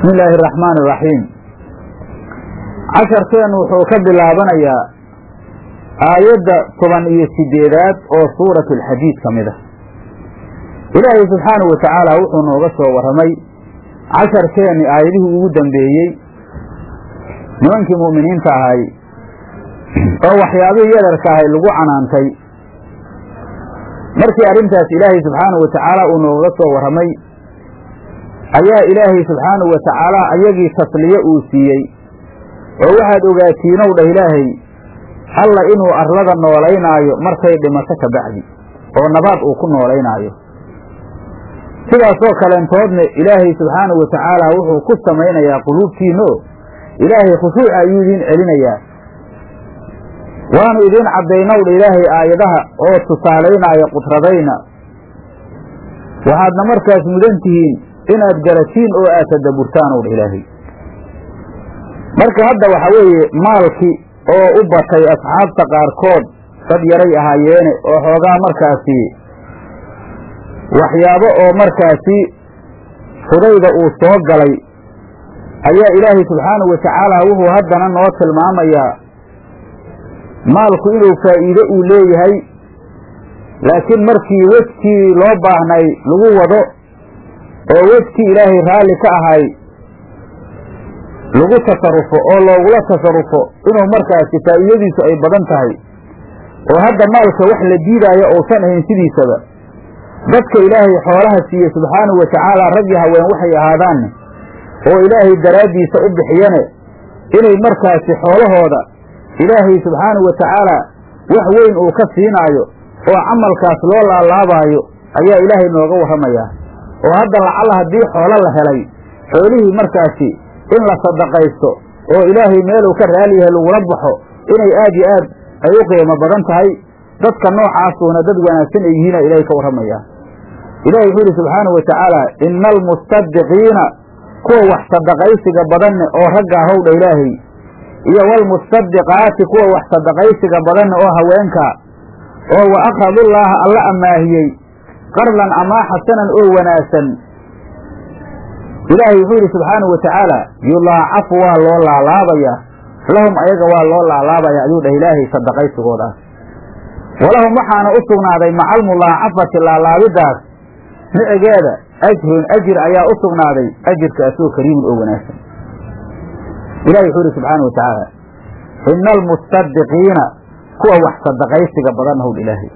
bismi illaahi araxmaan iraxiim casharkeennu wuxuu ka bilaabanayaa aayadda toban iyo sideedaad oo suuratu alxadiid ka mid ah ilaahay subxaanahu wa tacaala wuxuu nooga soo warramay casharkeenni aayadihii ugu dambeeyey nimankii mu'miniinta ahay oo waxyaabihii yadarka ahay lagu canaantay markii arrintaas ilaahay subxaanahu wa tacaala uu nooga soo warramay ayaa ilaahay subxaanahu wa tacaala ayagii tasliye uu siiyey oo waxaad ogaatiinow dhah ilaahay alla inuu arlada noolaynaayo markay dhimato ka bacdi oo nabaad uu ku noolaynaayo sidaasoo kaleentoodna ilaahay subxaanahu wa tacaala wuxuu ku samaynayaa quluubtiinno ilaahay khushuuca ayuu idiin celinayaa waanu idiin caddaynowdha ilaahay aayadaha oo tusaalaynaayo qudradayna waxaadna markaas mudan tihiin inaad garatiin oo aad tadabburtaan owdha ilaahay marka hadda waxa weeye maalkii oo u batay asxaabta qaarkood dad yaray ahaayeene oo xoogaa markaasi waxyaabo oo markaasi fudayda uu soo galay ayaa ilaahay subxaanahu wa tacaala wuxuu haddana noo tilmaamayaa maalku inuu faa'iido uu leeyahay laakiin markii wejkii loo baahnay lagu wado oo wejkii ilaahay raalli ka ahay lagu tasarufo oo loogula tasarufo inuu markaasi faa'iidadiisu ay badan tahay oo hadda maalka wax la diidaayo uusan ahayn sidiisaba dadka ilaahay xoolaha siiye subxaanahu wa tacaala rag iyo haween waxay ahaadaanne oo ilaahay daraaddiisa u bixiyane inay markaasi xoolahooda ilaahay subxaanahu wa tacaala wax weyn uu ka siinaayo oo camalkaas loo laalaabaayo ayaa ilaahay nooga warramayaa oo hadda lacala haddii xoolo la helay xoolihii markaasi in la sadaqaysto oo ilaahay meeluu ka raali yahay lagula baxo inay aad yo aad ay u qiimo badan tahay dadka noocaasuuna dad wanaagsan ay yihiina ilaahay ka warramayaa ilahi wuxuu yidhi subxaanahu wa tacaala ina almustadiqiina kuwa wax sadaqaysiga badanne oo ragga ahowdha ilaahay iyo waalmustadiqaati kuwa wax sadaqaysiga badanne oo haweenka oo wa akradullaaha alla ammaahiyey qardan amaa xasanan oo wanaagsan ilaahay wuxuu yidhi subxaanahu wa tacaala yulaacafu waa loo laalaabayaa lahum ayaga waa loo laalaabaya ayuu dhah ilaahay sadaqaysigoodaas walahum waxaana u sugnaaday macalmulaacafati laalaabidaas micigeeda ajrun ajir ayaa u sugnaaday ajirkaasoo kariimun oo wanaagsan ilahi wuxuu yidhi subxaana wa tacaala ina almustadiqiina kuwa wax sadaqaysiga badan howdh ilaahay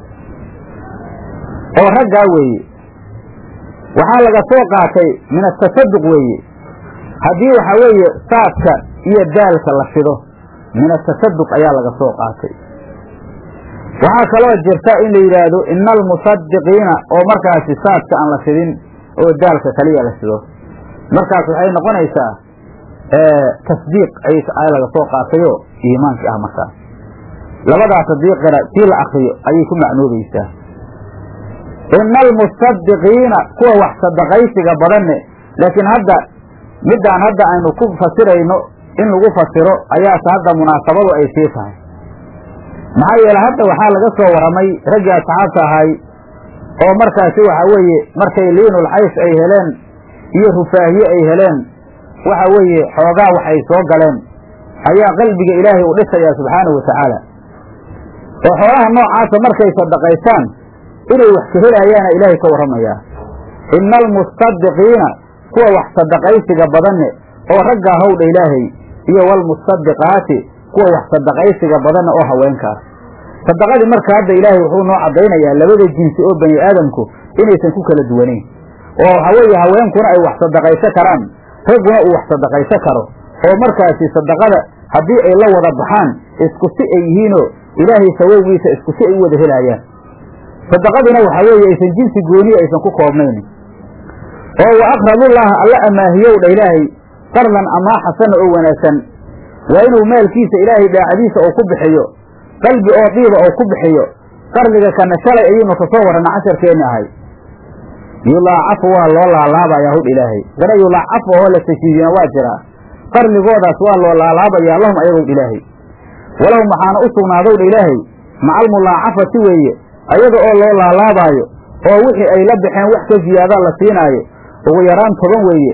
oo raggaa weeye waxaa laga soo qaatay min atasaduq weeye haddii waxaa weeye saadka iyo daalka la fido min atasaduq ayaa laga soo qaatay waxaa kaloo jirta in la yidhaahdo ina almusadiqiina oo markaasi saadka aan la fidin oo daalka kaliya la fido markaas waxay noqonaysaa tasdiiq ay laga soo qaatayoo iimaankii ah markaas labadaas haddii qira sii la akriyo ayay ku macnoobaysaa ina almustadiqiina kuwa wax sadaqaysiga badanne laakiin hadda middaan hadda aynu ku fasirayno in lagu fasiro ayaase hadda munaasabadu ay sii tahay maxaa yeele hadda waxaa laga soo warramay raggii asxaabta ahay oo markaasi waxa weeye markay liinul xays ay heleen iyo rufaahiye ay heleen waxa weeye xoogaa wax ay soo galeen ayaa qalbiga ilaahay u dhisayaa subxaanahu wa tacaala oo xoolaha noocaasa markay sadaqaystaan inay wax ka helayaana ilaahay ka warramayaa ina almustadiqiina kuwa wax sadaqaysiga badanne oo raggaa howdha ilaahay iyo waalmustadiqaati kuwa wax sadaqaysiga badanne oo haweenkaas sadaqadii marka hadda ilaahay wuxuu noo caddaynayaa labada jinsi oo bani aadamku inaysan ku kala duwanayn oo waxa weeye haweenkuna ay wax sadaqayso karaan ragguna uu wax sadaqayso karo oo markaasi sadaqada haddii ay la wada baxaan isku si ay yihiinoo ilaahay sawowgiisa isku si ay u wada helaayaan sadaqaduna waxa weeye aysan jinsi gooniya aysan ku koobnayn oo wa aqradullaaha alla amaahiyow dha ilaahay qardan amaa xasana oo wanaagsan waa inuu maalkiisa ilaahay daacadiisa oo ku bixiyo qalbi oo diiba oo ku bixiyo qardiga kana shalay ayuunu ka soo warrana casharkeenni ahay yulaacafu waa loo laalaabayaa hudh ilaahay gana yulaacafu oo la tashiidina waa jiraa qardigoodaas waa loo laalaabayaa lahum ayagow ilaahay walahum waxaana u sugnaadowdha ilaahay macalmulaacafati weeye ayaga oo loo laalaabaayo oo wixii ay la baxeen wax ka ziyaadaa la siinaayo ugu yaraan toban weeye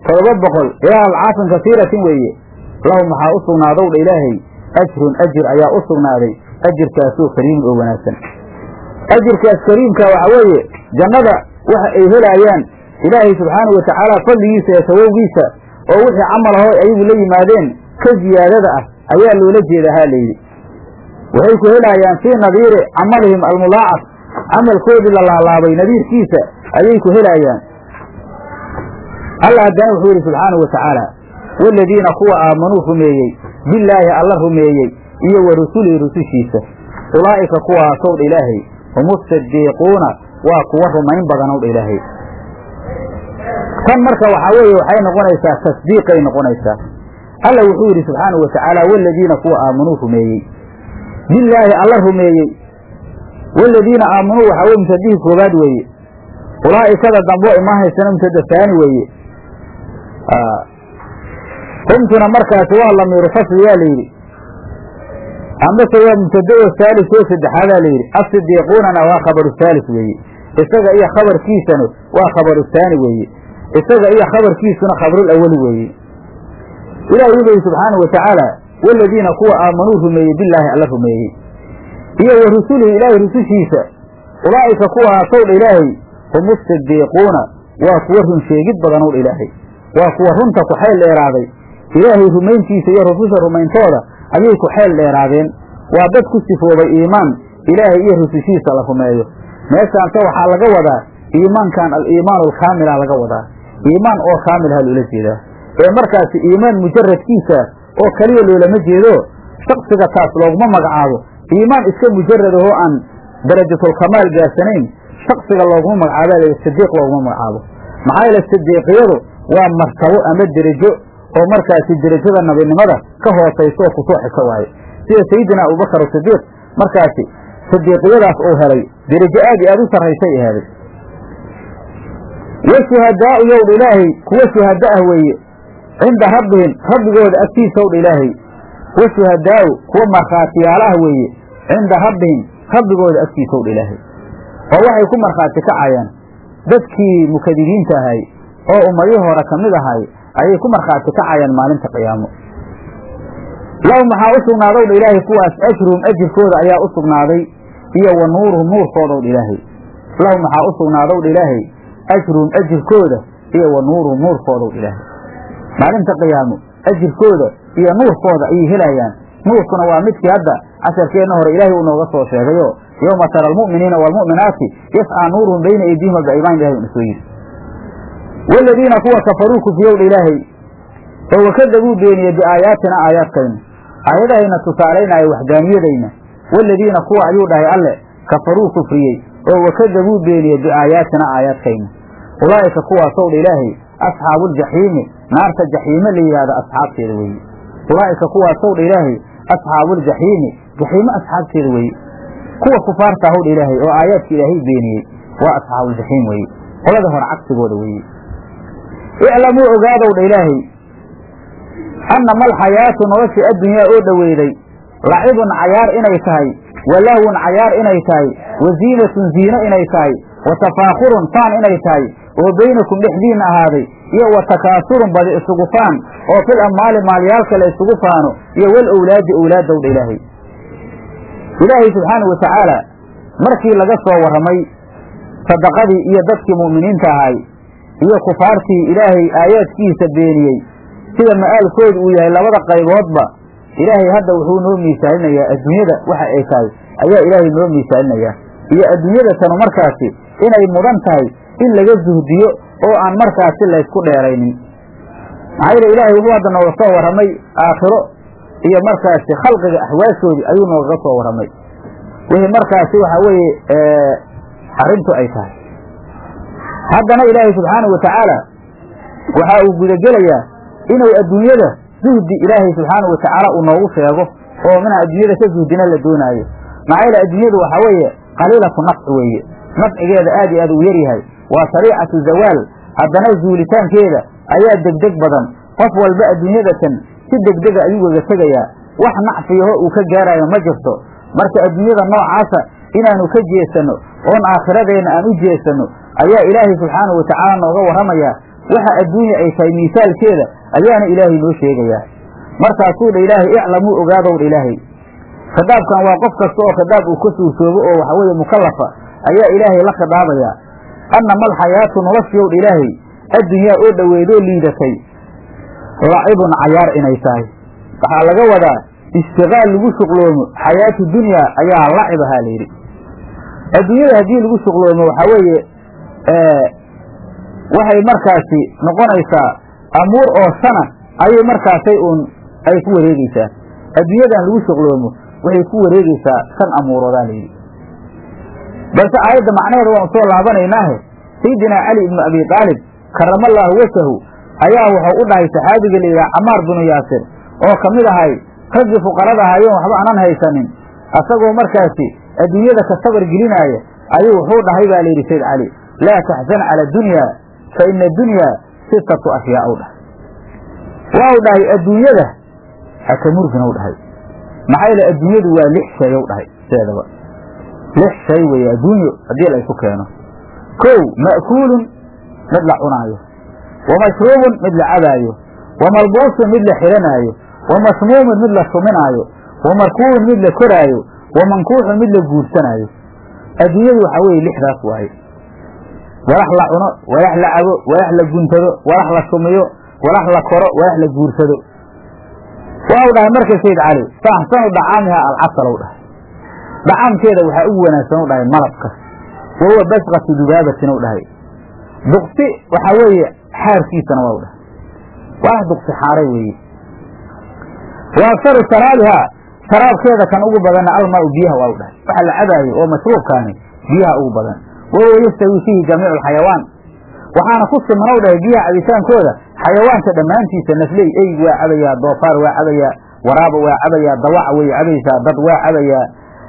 todoba boqol ilaa alcaafin kasiiratin weeye lahum waxaa u sugnaadow dha ilaahay ajrun ajir ayaa u sugnaaday ajirkaasoo kariimun oo wanaagsan ajirkaas kariimka waxa weeye jannada waxa ay helaayaan ilaahay subxaanahu watacaala fadligiisa ee sawowgiisa oo wixii camal ahoo ayagu la yimaadeen ka ziyaadada ah ayaa loola jeeda haa layidhi waxay ku helaayaan fii nadiiri camalihim almulaacaf camalkoodii la laalaabay nadiirkiisa ayay ku helaayaan alla haddana wuxuu yidhi subxaanahu wa tacaala waaladiina kuwa aamanuu rumeeyey billaahi alla rumeeyey iyo wa rusulihi rusushiisa ulaa'ika kuwaasow dha ilaahay hum usadiiquuna waa kuwa rumayn badanow dha ilaahay tan marka waxaa weeye waxay noqonaysaa tasdiiqay noqonaysaa alla wuxuu yidhi subxaanahu wa tacaala waaladiina kuwa aamanuu rumeeyey billaahi alla rumeeyey waaladiina aamanuu waxaa weye mubtadihii koobaad weeye ulaa'ikada dambo imaa haysana mubtada saani weeye humtuna markaasi waa lamiiru fasli yaa layidhi amase waa mubtada oo saalis oo saddexaadaa layidhi asidiiquunana waa khabaru saalis weeye isaga iyo khabarkiisanu waa khabaru saani weeye isaga iyo khabarkiisuna khabrul awali weeye ilahi wuxuu yihi subxaanahu wa tacaala waaladiina kuwa aamanuu rumeeyey billaahi alla rumeeyey iyo wa rusulihi ilaahay rusushiisa ulaa'ika kuwaasow dha ilaahay hum usadiiquuna waa kuwa run sheegid badanow dha ilaahay waa kuwa runta ku xeel dheeraaday ilaahay rumayntiisa iyo rususha rumayntooda ayay ku xeel dheeraadeen waa dad ku sifoobay iimaan ilaahay iyo rusushiisa la rumeeyo meeshaanse waxaa laga wadaa iimaankan aliimaan alkaamila laga wadaa iimaan oo kaamilha loola jeedaa ee markaasi iimaan mujaradkiisa oo keliya loolama jeedo shaksiga taas looguma magacaabo iimaan iska mujarad ahoo aan darajatulkamaal gaarsanayn shaksiga looguma magacaabo sadiiq looguma magacaabo maxaa yeele sadiiqiyadu waa martabo ama derajo oo markaasi derajada nabinimada ka hoosayso oo kusoo xigto waaye sida sayidina abubakar asidiiq markaasi sadiiqiyadaas uu helay derajo aad iyo aad u sarraysay ahaaday washuhadaau yowdha ilaahay kuwa shuhada ah weeye cinda rabbihim rabbigooda agtiisa owdha ilaahay washuhadaau kuwa markhaatiyaala ah weeye cinda rabbihim rabbigooda agtiisa owdha ilaahay oo waxay ku markhaati kacayaan dadkii mukadibiinta ahay oo ummadihii hore ka mid ahay ayay ku markhaati kacayaan maalinta qiyaamo lahum waxaa u sugnaadowdha ilaahay kuwaas ajruhum ajirkooda ayaa u sugnaaday iyo wa nuuruhum nuurkoodowdha ilaahay lahum waxaa u sugnaadowdha ilaahay ajruhum ajirkooda iyo wa nuuruhum nuurkoodowdha ilaahay maalinta qiyaamo ajirkooda iyo nuurkooda ayay helayaan nuurkuna waa midkii hadda casharkeenna hore ilaahay uu nooga soo sheegayo yowma tara almu'miniina waalmu'minaati yascaa nuuruhum bayna aydiihim wa biaymaan ilahay una soo yidhi waaladiina kuwa kafaruu kufiyowdha ilaahay oo wakadabuu beeniyey biaayaatina aayaadkayna aayadahayna tusaalaynaayo waxdaaniyadayna waaladiina kuwa ayuu dhahay alle kafaruu kufriyey oo wakadabuu beeniyey biaayaatina aayaadkayna ulaa'ika kuwaasowdha ilaahay asxaabuuljaxiimi naarta jaxiime la yidhahdo asxaabteeda weeye ulaa'ika kuwaasowdha ilaahay asxaabuuljaxiimi jaxiime asxaabteeda weeye kuwa kufaarta howdha ilaahay oo aayaadka ilaahay beeniyey waa asxaabuuljaxiim weeye qolada hore cagsigooda weeye iclamuu ogaadowdha ilaahay annama alxayaatu noloshii addunyaa oo dhoweyday lacibun cayaar inay tahay wa lahwun cayaar inay tahay wa ziinatun ziino inay tahay wa tafaakhurun faan inay tahay oo baynakum dhexdiinna ahaaday iyo wa takaasurun badi isugu faan oo fil ammaali maalyaalka la isugu faano iyo wal owlaadi owlaaddowdha ilaahay ilaahay subxaanau wa tacaala markii laga soo warramay sadaqadii iyo dadkii mu'miniinta ahay iyo kufaartii ilaahay aayaadkiisa beeniyey sida ma'aalkoodu uu yahay labada qayboodba ilaahay hadda wuxuu noo miisaalinayaa adduunyada waxa ay tahay ayaa ilaahay noo miisaalinayaa iyo adduunyada tanu markaasi inay mudan tahay in laga zuhdiyo oo aan markaasi laysku dheeraynin maxaa yeele ilaahay wuxuu hadda nooga soo warramay aakhiro iyo markaasi khalqiga axwaashoodii ayuu noogaga soo warramay wixii markaasi waxa weeye arrintu ay tahay haddana ilaahay subxaanahu wa tacaala waxa uu gudagelayaa inuu adduunyada zuhdi ilaahay subxaanahu wa tacaala uu noogu sheego oo minaa adduunyada ka zuhdina la doonaayo maxaa yeele adduunyadu waxa weeye qaliilatu nafci weeye nafcigeeda aad iyo aad uu yaryahay waa sariicatu zawaal haddana zuulitaankeeda ayaa degdeg badan qof walba adduunyadatan si degdega ayuu gaga tegayaa wax nacfiyaho uu ka gaarayo ma jirto marka adduunyada noocaasa inaanu ka jeesanno oon aakhiradeenna aan u jeesanno ayaa ilaahay subxaanahu wa tacaala nooga warramayaa waxa adduunya ay tahay miisaalkeeda ayaana ilaahay noo sheegayaa markaasuu dha ilaahay iclamuu ogaadow dha ilaahay khitaabkan waa qof kasta oo khitaab uu ka suursoobo oo waxa weeye mukallafa ayaa ilaahay la khidaabayaa annama alxayaatu noloshiyow dha ilaahay addunyaa oo dhoweydoo liidatay lacibun cayaar inay tahay waxaa laga wadaa ishtiqaal lagu shuqloomo xayaatu dunyaa ayaa lacib ahaa layidhi adduunyada haddii lagu shuqloomo waxaa weeye waxay markaasi noqonaysaa amuur oo sana ayay markaasay uun ay ku wareegeysaa adduunyadan lagu shuqloomo waxay ku wareegeysaa shan amuuroodaa layidhi balse aayadda macnaheeda waan soo laabanaynaahe sayidinaa cali ibnu abi aalib karamallaahu wajahu ayaa wuxuu u dhahay saxaabiga la yidhaha camaar binu yaasir oo ka mid ahay raggii fuqarada ahayoon waxba aanan haysanin asagoo markaasi adduunyada ka sabar gelinaaya ayuu wuxuu dhahay baa layidhi sayd cali laa taxzan cala adunyaa fa ina adunyaa sitatu ashyaa u dhahay waa u dhahay adduunyada haka murgin u dhahay maxaa yeele adduunyadu waa lix shay u dhahay sideedaba lix shay weeye adduunyo haddii la isu keeno kow ma'kuulun mid la cunaayo wa mashruubun mid la cabaayo wa malbuusun mid la xiranaayo wa masmuumun mid la suminaayo wa markuubun mid la koraayo wa mankuuxun mid la guursanaayo adduunyadu waxaa weeye lixdaas waaye walax la cuno walax la cabo walax la guntado walax la sumiyo walax la koro walax la guursado waxau dhahay marka sayd cali fa axsanu dacaamiha alcasal u dhahay dacaamkeeda waxaa ugu wanaagsan u dhahay malabka wa huwa basqatu dubaabatin u dhahay duqsi waxaa weeye xaarkiisana waa u dhahay waa duqsi xaaray weeye wa aksaru sharaabihaa sharaabkeeda kan ugu badanna almaau biyaha waa u dhahay waxa la cabaayo oo mashruubkaani biyaha ugu badan wa huwa yastawi fiihi jamiicu alxayawaan waxaana ku siman u dhahay biyaha cabitaankooda xayawaanka dhammaantiisa nafley eyg waa cabayaa doofaar waa cabayaa waraaba waa cabayaa dawaca way cabaysaa dad waa cabayaa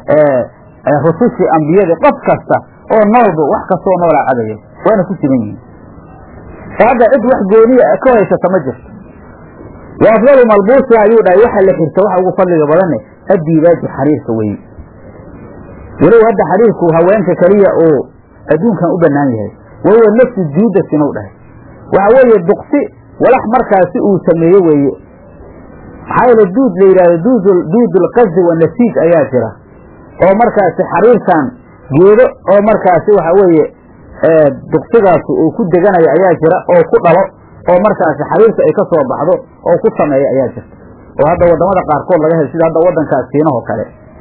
rusushii ambiyadii qof kasta oo noolba wax kastoo noolaa cabaya waana ku siman yihiin hadda cid wax gooniya ka haysata ma jirto wa afdalu malbuusiha ayuu dhahay waxa la xirta waxa ugu fadliga badanne addiibaaji xariirka weye walow hadda xariirku haweenka keliya oo adduunkan u bannaan yahay wa huwa nafsu juudatin u dhahay waxa weeye duqsi walax markaasi uu sameeye weeye maxaa yeele duud la yidhahdo duud duudulqazi wa nasiij ayaa jira oo markaasi xariirkan geedo oo markaasi waxa weeye duqsigaasi uu ku deganayo ayaa jira oo ku dhalo oo markaasi xariirka ay ka soo baxdo oo ku sameeya ayaa jirta oo hadda waddamada qaarkood laga helo sida hadda waddankaas siinaho kale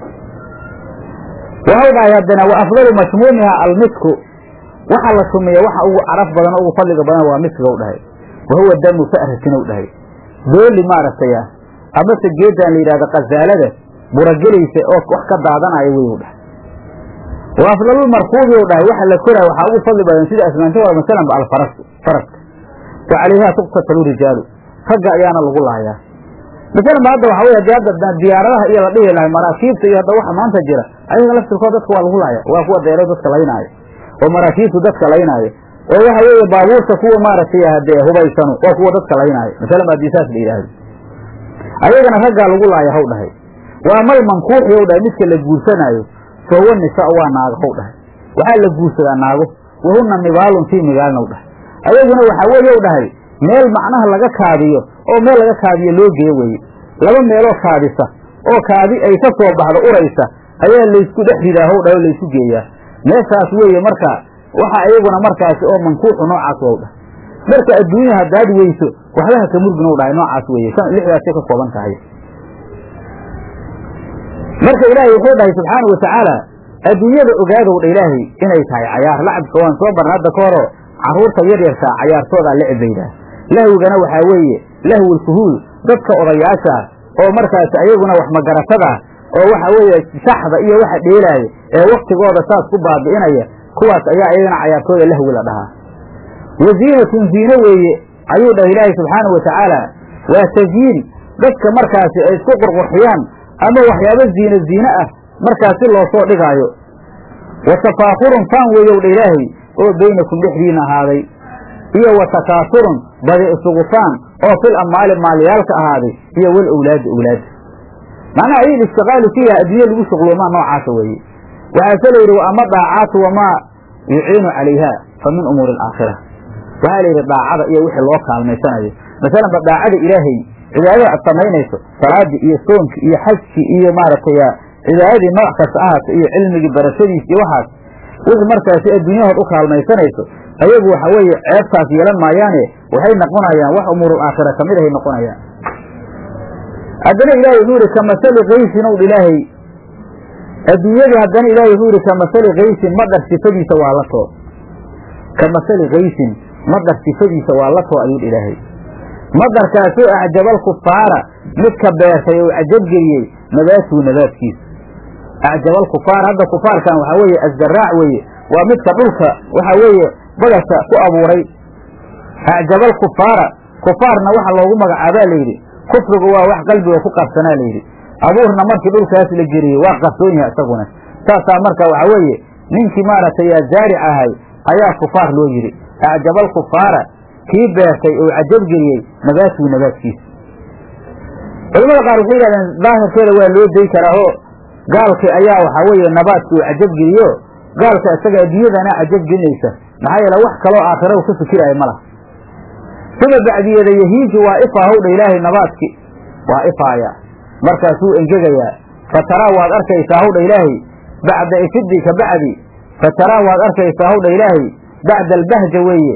waxau dhahay haddana wa afdalu mashmuumiha almisku waxa la shumeeya waxa ugu caraf badan oo ugu fadliga badan waa miskiga u dhahay wa huwa damu fa'ratin u dhahay dooli maaragtay ah amase geedan la yidhahdo khazaalada buragelaysa oo wax ka daadanaya wey u dhahay wa afdalulmarkuubi u dhahay waxa la koraya waxaa ugu fadli badan sida asmaanta waa masalanba alfarasu faraska wa calayhaa tuqtatalu rijaalu ragga ayaana lagu laayaa masalanba hadda waxa wey hadii hadda diyaaradaha iyo la dhihi lahay maraakiibta iyo hadda waxa maanta jira ayaga laftirkood dadka waa lagu laaya waa kuwa deero dadka laynaayo oo maraakiibtu dadka laynaayo oo waxa weeye baabuurta kuwa maaragtay hadee hubaysanu waa kuwa dadka laynaayo masalan hadii saas la yidhaahdo ayagana raggaa lagu laaya haw dhahay waa mal mankuuxi ow dhahay midka la guursanaayo fa huwa nisaa waa naago haw dhahay waxaa la guursadaa naago wahunna mibaalun fii migaalna w dhahay ayaguna waxaa weeye w dhahay meel macnaha laga kaadiyo oo meel laga kaadiyo loo geeyo weeye laba meeloo kaadisa oo kaadi ay ka soo baxdo uraysa ayaa laysku dhex ridaa haw dhahay oo laysku geeyaa meeshaas weeye marka waxa iyaguna markaasi oo mankuuxu noocaas waa u dhahay marka adduunya haddaad weyso waxba haka murgin u dhahay noocaas weeye lixdaasay ka kooban tahay marka ilaahay wuxuu dhahay subxaana watacaala adduunyada ogaadow dha ilaahay inay tahay cayaar lacabka waan soo barna hadda ka horo carruurta yaryarkaa cayaartoodaa lecib baydaa lahwigana waxaa weeye lahwul kuhuul dadka odayaasha oo markaasi ayaguna wax magaratada oo waxa weeye shaxda iyo waxa dheelaaya ee waktigooda saas ku baabi'inaya kuwaas ayaa iyagana cayaartooda lahwi la dhahaa waziinatun ziine weeye ayuu dhahay ilaahay subxaana wa tacaala waa tasyiin dadka markaasi ay isku qurqurxiyaan ama waxyaabo ziine ziine ah markaasi loo soo dhigaayo wa tafaakurun faan weeyow dha ilaahay oo baynakum dhexdiina ahaaday iyo wa takaasurun badi isugu faan oo fil ammaali maalyaalka ahaaday iyo wal owlaadi owlaada macnaha ayil ishtiqaalu fiiha adduunya lagu shuqloomaa noocaasa weeye waxaase la yidhi wa ama daacaatu wamaa yuciinu calayha fa min umuuri alaakhira waxaa la yidhi daacada iyo wixii loo kaalmaysanayo masalanba daacada ilaahay cibaadada aad samaynayso salaadii iyo soomkii iyo xajkii iyo maaragtay cibaadadii nooc kasta ahaato iyo cilmigii barashadiis iyo waxaas wixii markaasi adduunyahood u kaalmaysanayso ayagu waxa weeye ceebtaas yeelan maayaane waxay noqonayaan wax umuurul aakhira ka mid ahay noqonayaan haddana ilaahay wuxuu yihi kamasali kaysin ow ilaahay adduunyadii haddana ilaahay wuxuu yihi kamasali kaysin madhar sifadiisa waa la too kamasali kaysin madhar sifadiisa waa la too ayuu ilaahay madarkaasoo acjabal kufaara midka beertay oo cajabgeliyey nabaatuhu nabaadkiisa acjabal kufaar hadda kufaarkan waxaa weeye asdaraac weeye waa midka dhulka waxaa weeye bagasha ku abuuray acjabal kufaara kufaarna waxa loogu magacaabaa layidhi kufrigu waa wax qalbiga ku qabsanaa layidhi abuurna markii dhulkaas la geliyey waa qarsoon yahay isaguna saasaa marka waxaa weeye ninkii maaragtay zaaric ahay ayaa kufaar loo yidhi acjabal kufaara kii beertay oo cajabgeliyey nabaatuhu nabaadkiisa culamada qaar waxay yidhahdeen daahirkeeda waa loo day karaa oo gaalki ayaa waxaa weeye nabaadki uu cajabgeliyo gaalka isaga adduunyadana cajabgelinaysa maxaa yeele wax kaloo aakhira u ka fikiraayo ma laha sida bacdiyeeda yahiiju waa ifaa howdha ilaahay nabaadki waa ifaaya markaasuu engegayaa fataraa waad arkaysaa howdha ilaahay bacda ifidi ka bacdi fataraa waad arkaysaa howdha ilaahay bacda albahja weeye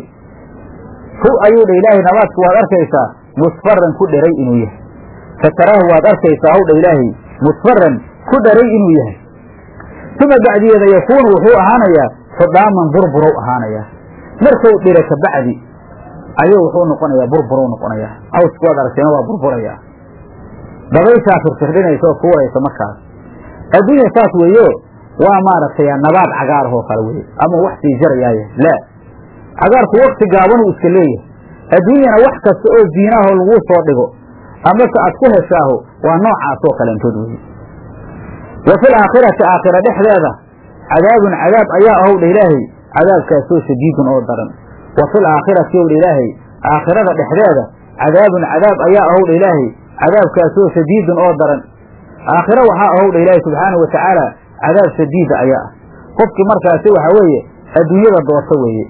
hu ayuu dha ilaahay nabaadku waad arkaysaa musfaran ku dheray inuu yahay fataraahu waad arkaysaa howdha ilaahay musfaran ku dharay inuu yahay uma bacdiyeeda yakuunu wuxuu ahaanayaa xudhaaman burburow ahaanayaa markuu dhiro ka bacdi ayuu wuxuu noqonayaa burburow noqonayaa awsku waad aragteena waa burburayaa dabayshaa firfirdhinaysa oo tuuraysa markaas adduunya saas weeyo waa maaragtay nabaad cagaarahoo kale weye ama wax sii jarayaaya laa cagaarku wakti gaabanuu iska leeyahay adduunyana wax kasta oo ziinaahoo laguu soo dhigo amase aad ku heshaaho waa noocaasoo kaleentood weye wa fil aakhirati aakhira dhexdeeda cadaabun cadaab ayaa ahowdha ilaahay cadaabkaasoo shadiidun oo daran wa fil aakhirati owdha ilaahay aakhirada dhexdeeda cadaabun cadaab ayaa ahowdha ilaahay cadaabkaasoo shadiidun oo daran aakhiro waxaa ahowdha ilaahay subxaanau watacaala cadaab shadiida ayaa ah qofkii markaasi waxaa weeye adduunyada doorta weeye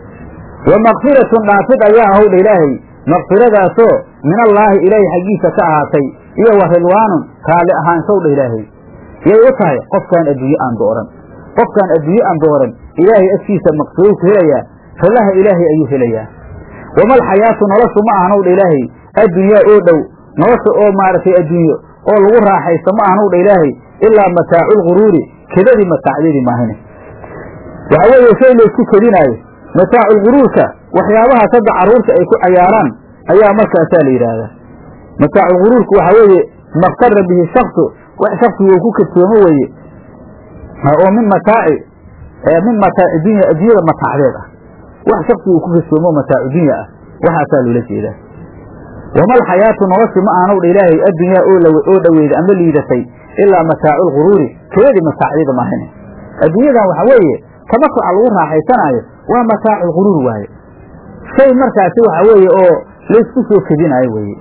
wa makfiratun dhaafid ayaa ahowdha ilaahay makfiradaasoo min allaahi ilaahay xaggiisa ka ahaatay iyo wa ridwaanun raalli ahaanshowdha ilaahay yay u tahay qofkaan adduunye aan dooran qofkaan adduunye aan dooran ilaahay agtiisa maqsurow ku helayaa rilaha ilaahay ayuu helayaa wamal xayaatu noloshu ma ahanowdha ilaahay addunyaa oo dhow nolosha oo maaragtay adduunyo oo lagu raaxaysto ma ahanowdha ilaahay ilaa mataaculguruuri kedadii mataacdeedii maahine waxa weeye shay laysku kedinaayo mataaculguruurka waxyaabahaas hadda carruurta ay ku cayaaraan ayaa markaasaa la yidhaahdaa mataaculguruurku waxaa weeye maktara bihi shaksu wax shaksigu uu ku kadsoomo weeye oo min mataaci min mataaci dunya adduunyada mataacdeed ah wax shaksigu uu ku kadsoomo mataacu dunya ah waxaasaa loola jeedaa wamal xayaatu noloshi ma aanowdha ilaahay addunyaa oo dhoweyda ama liidatay ilaa mataaculguruuri kedadii mataacdeeda maahine adduunyadan waxa weeye tamasuca lagu raaxaysanaayo waa mataaculguruur waaye shay markaasi waxa weeye oo laysku soo kedinaayo weeye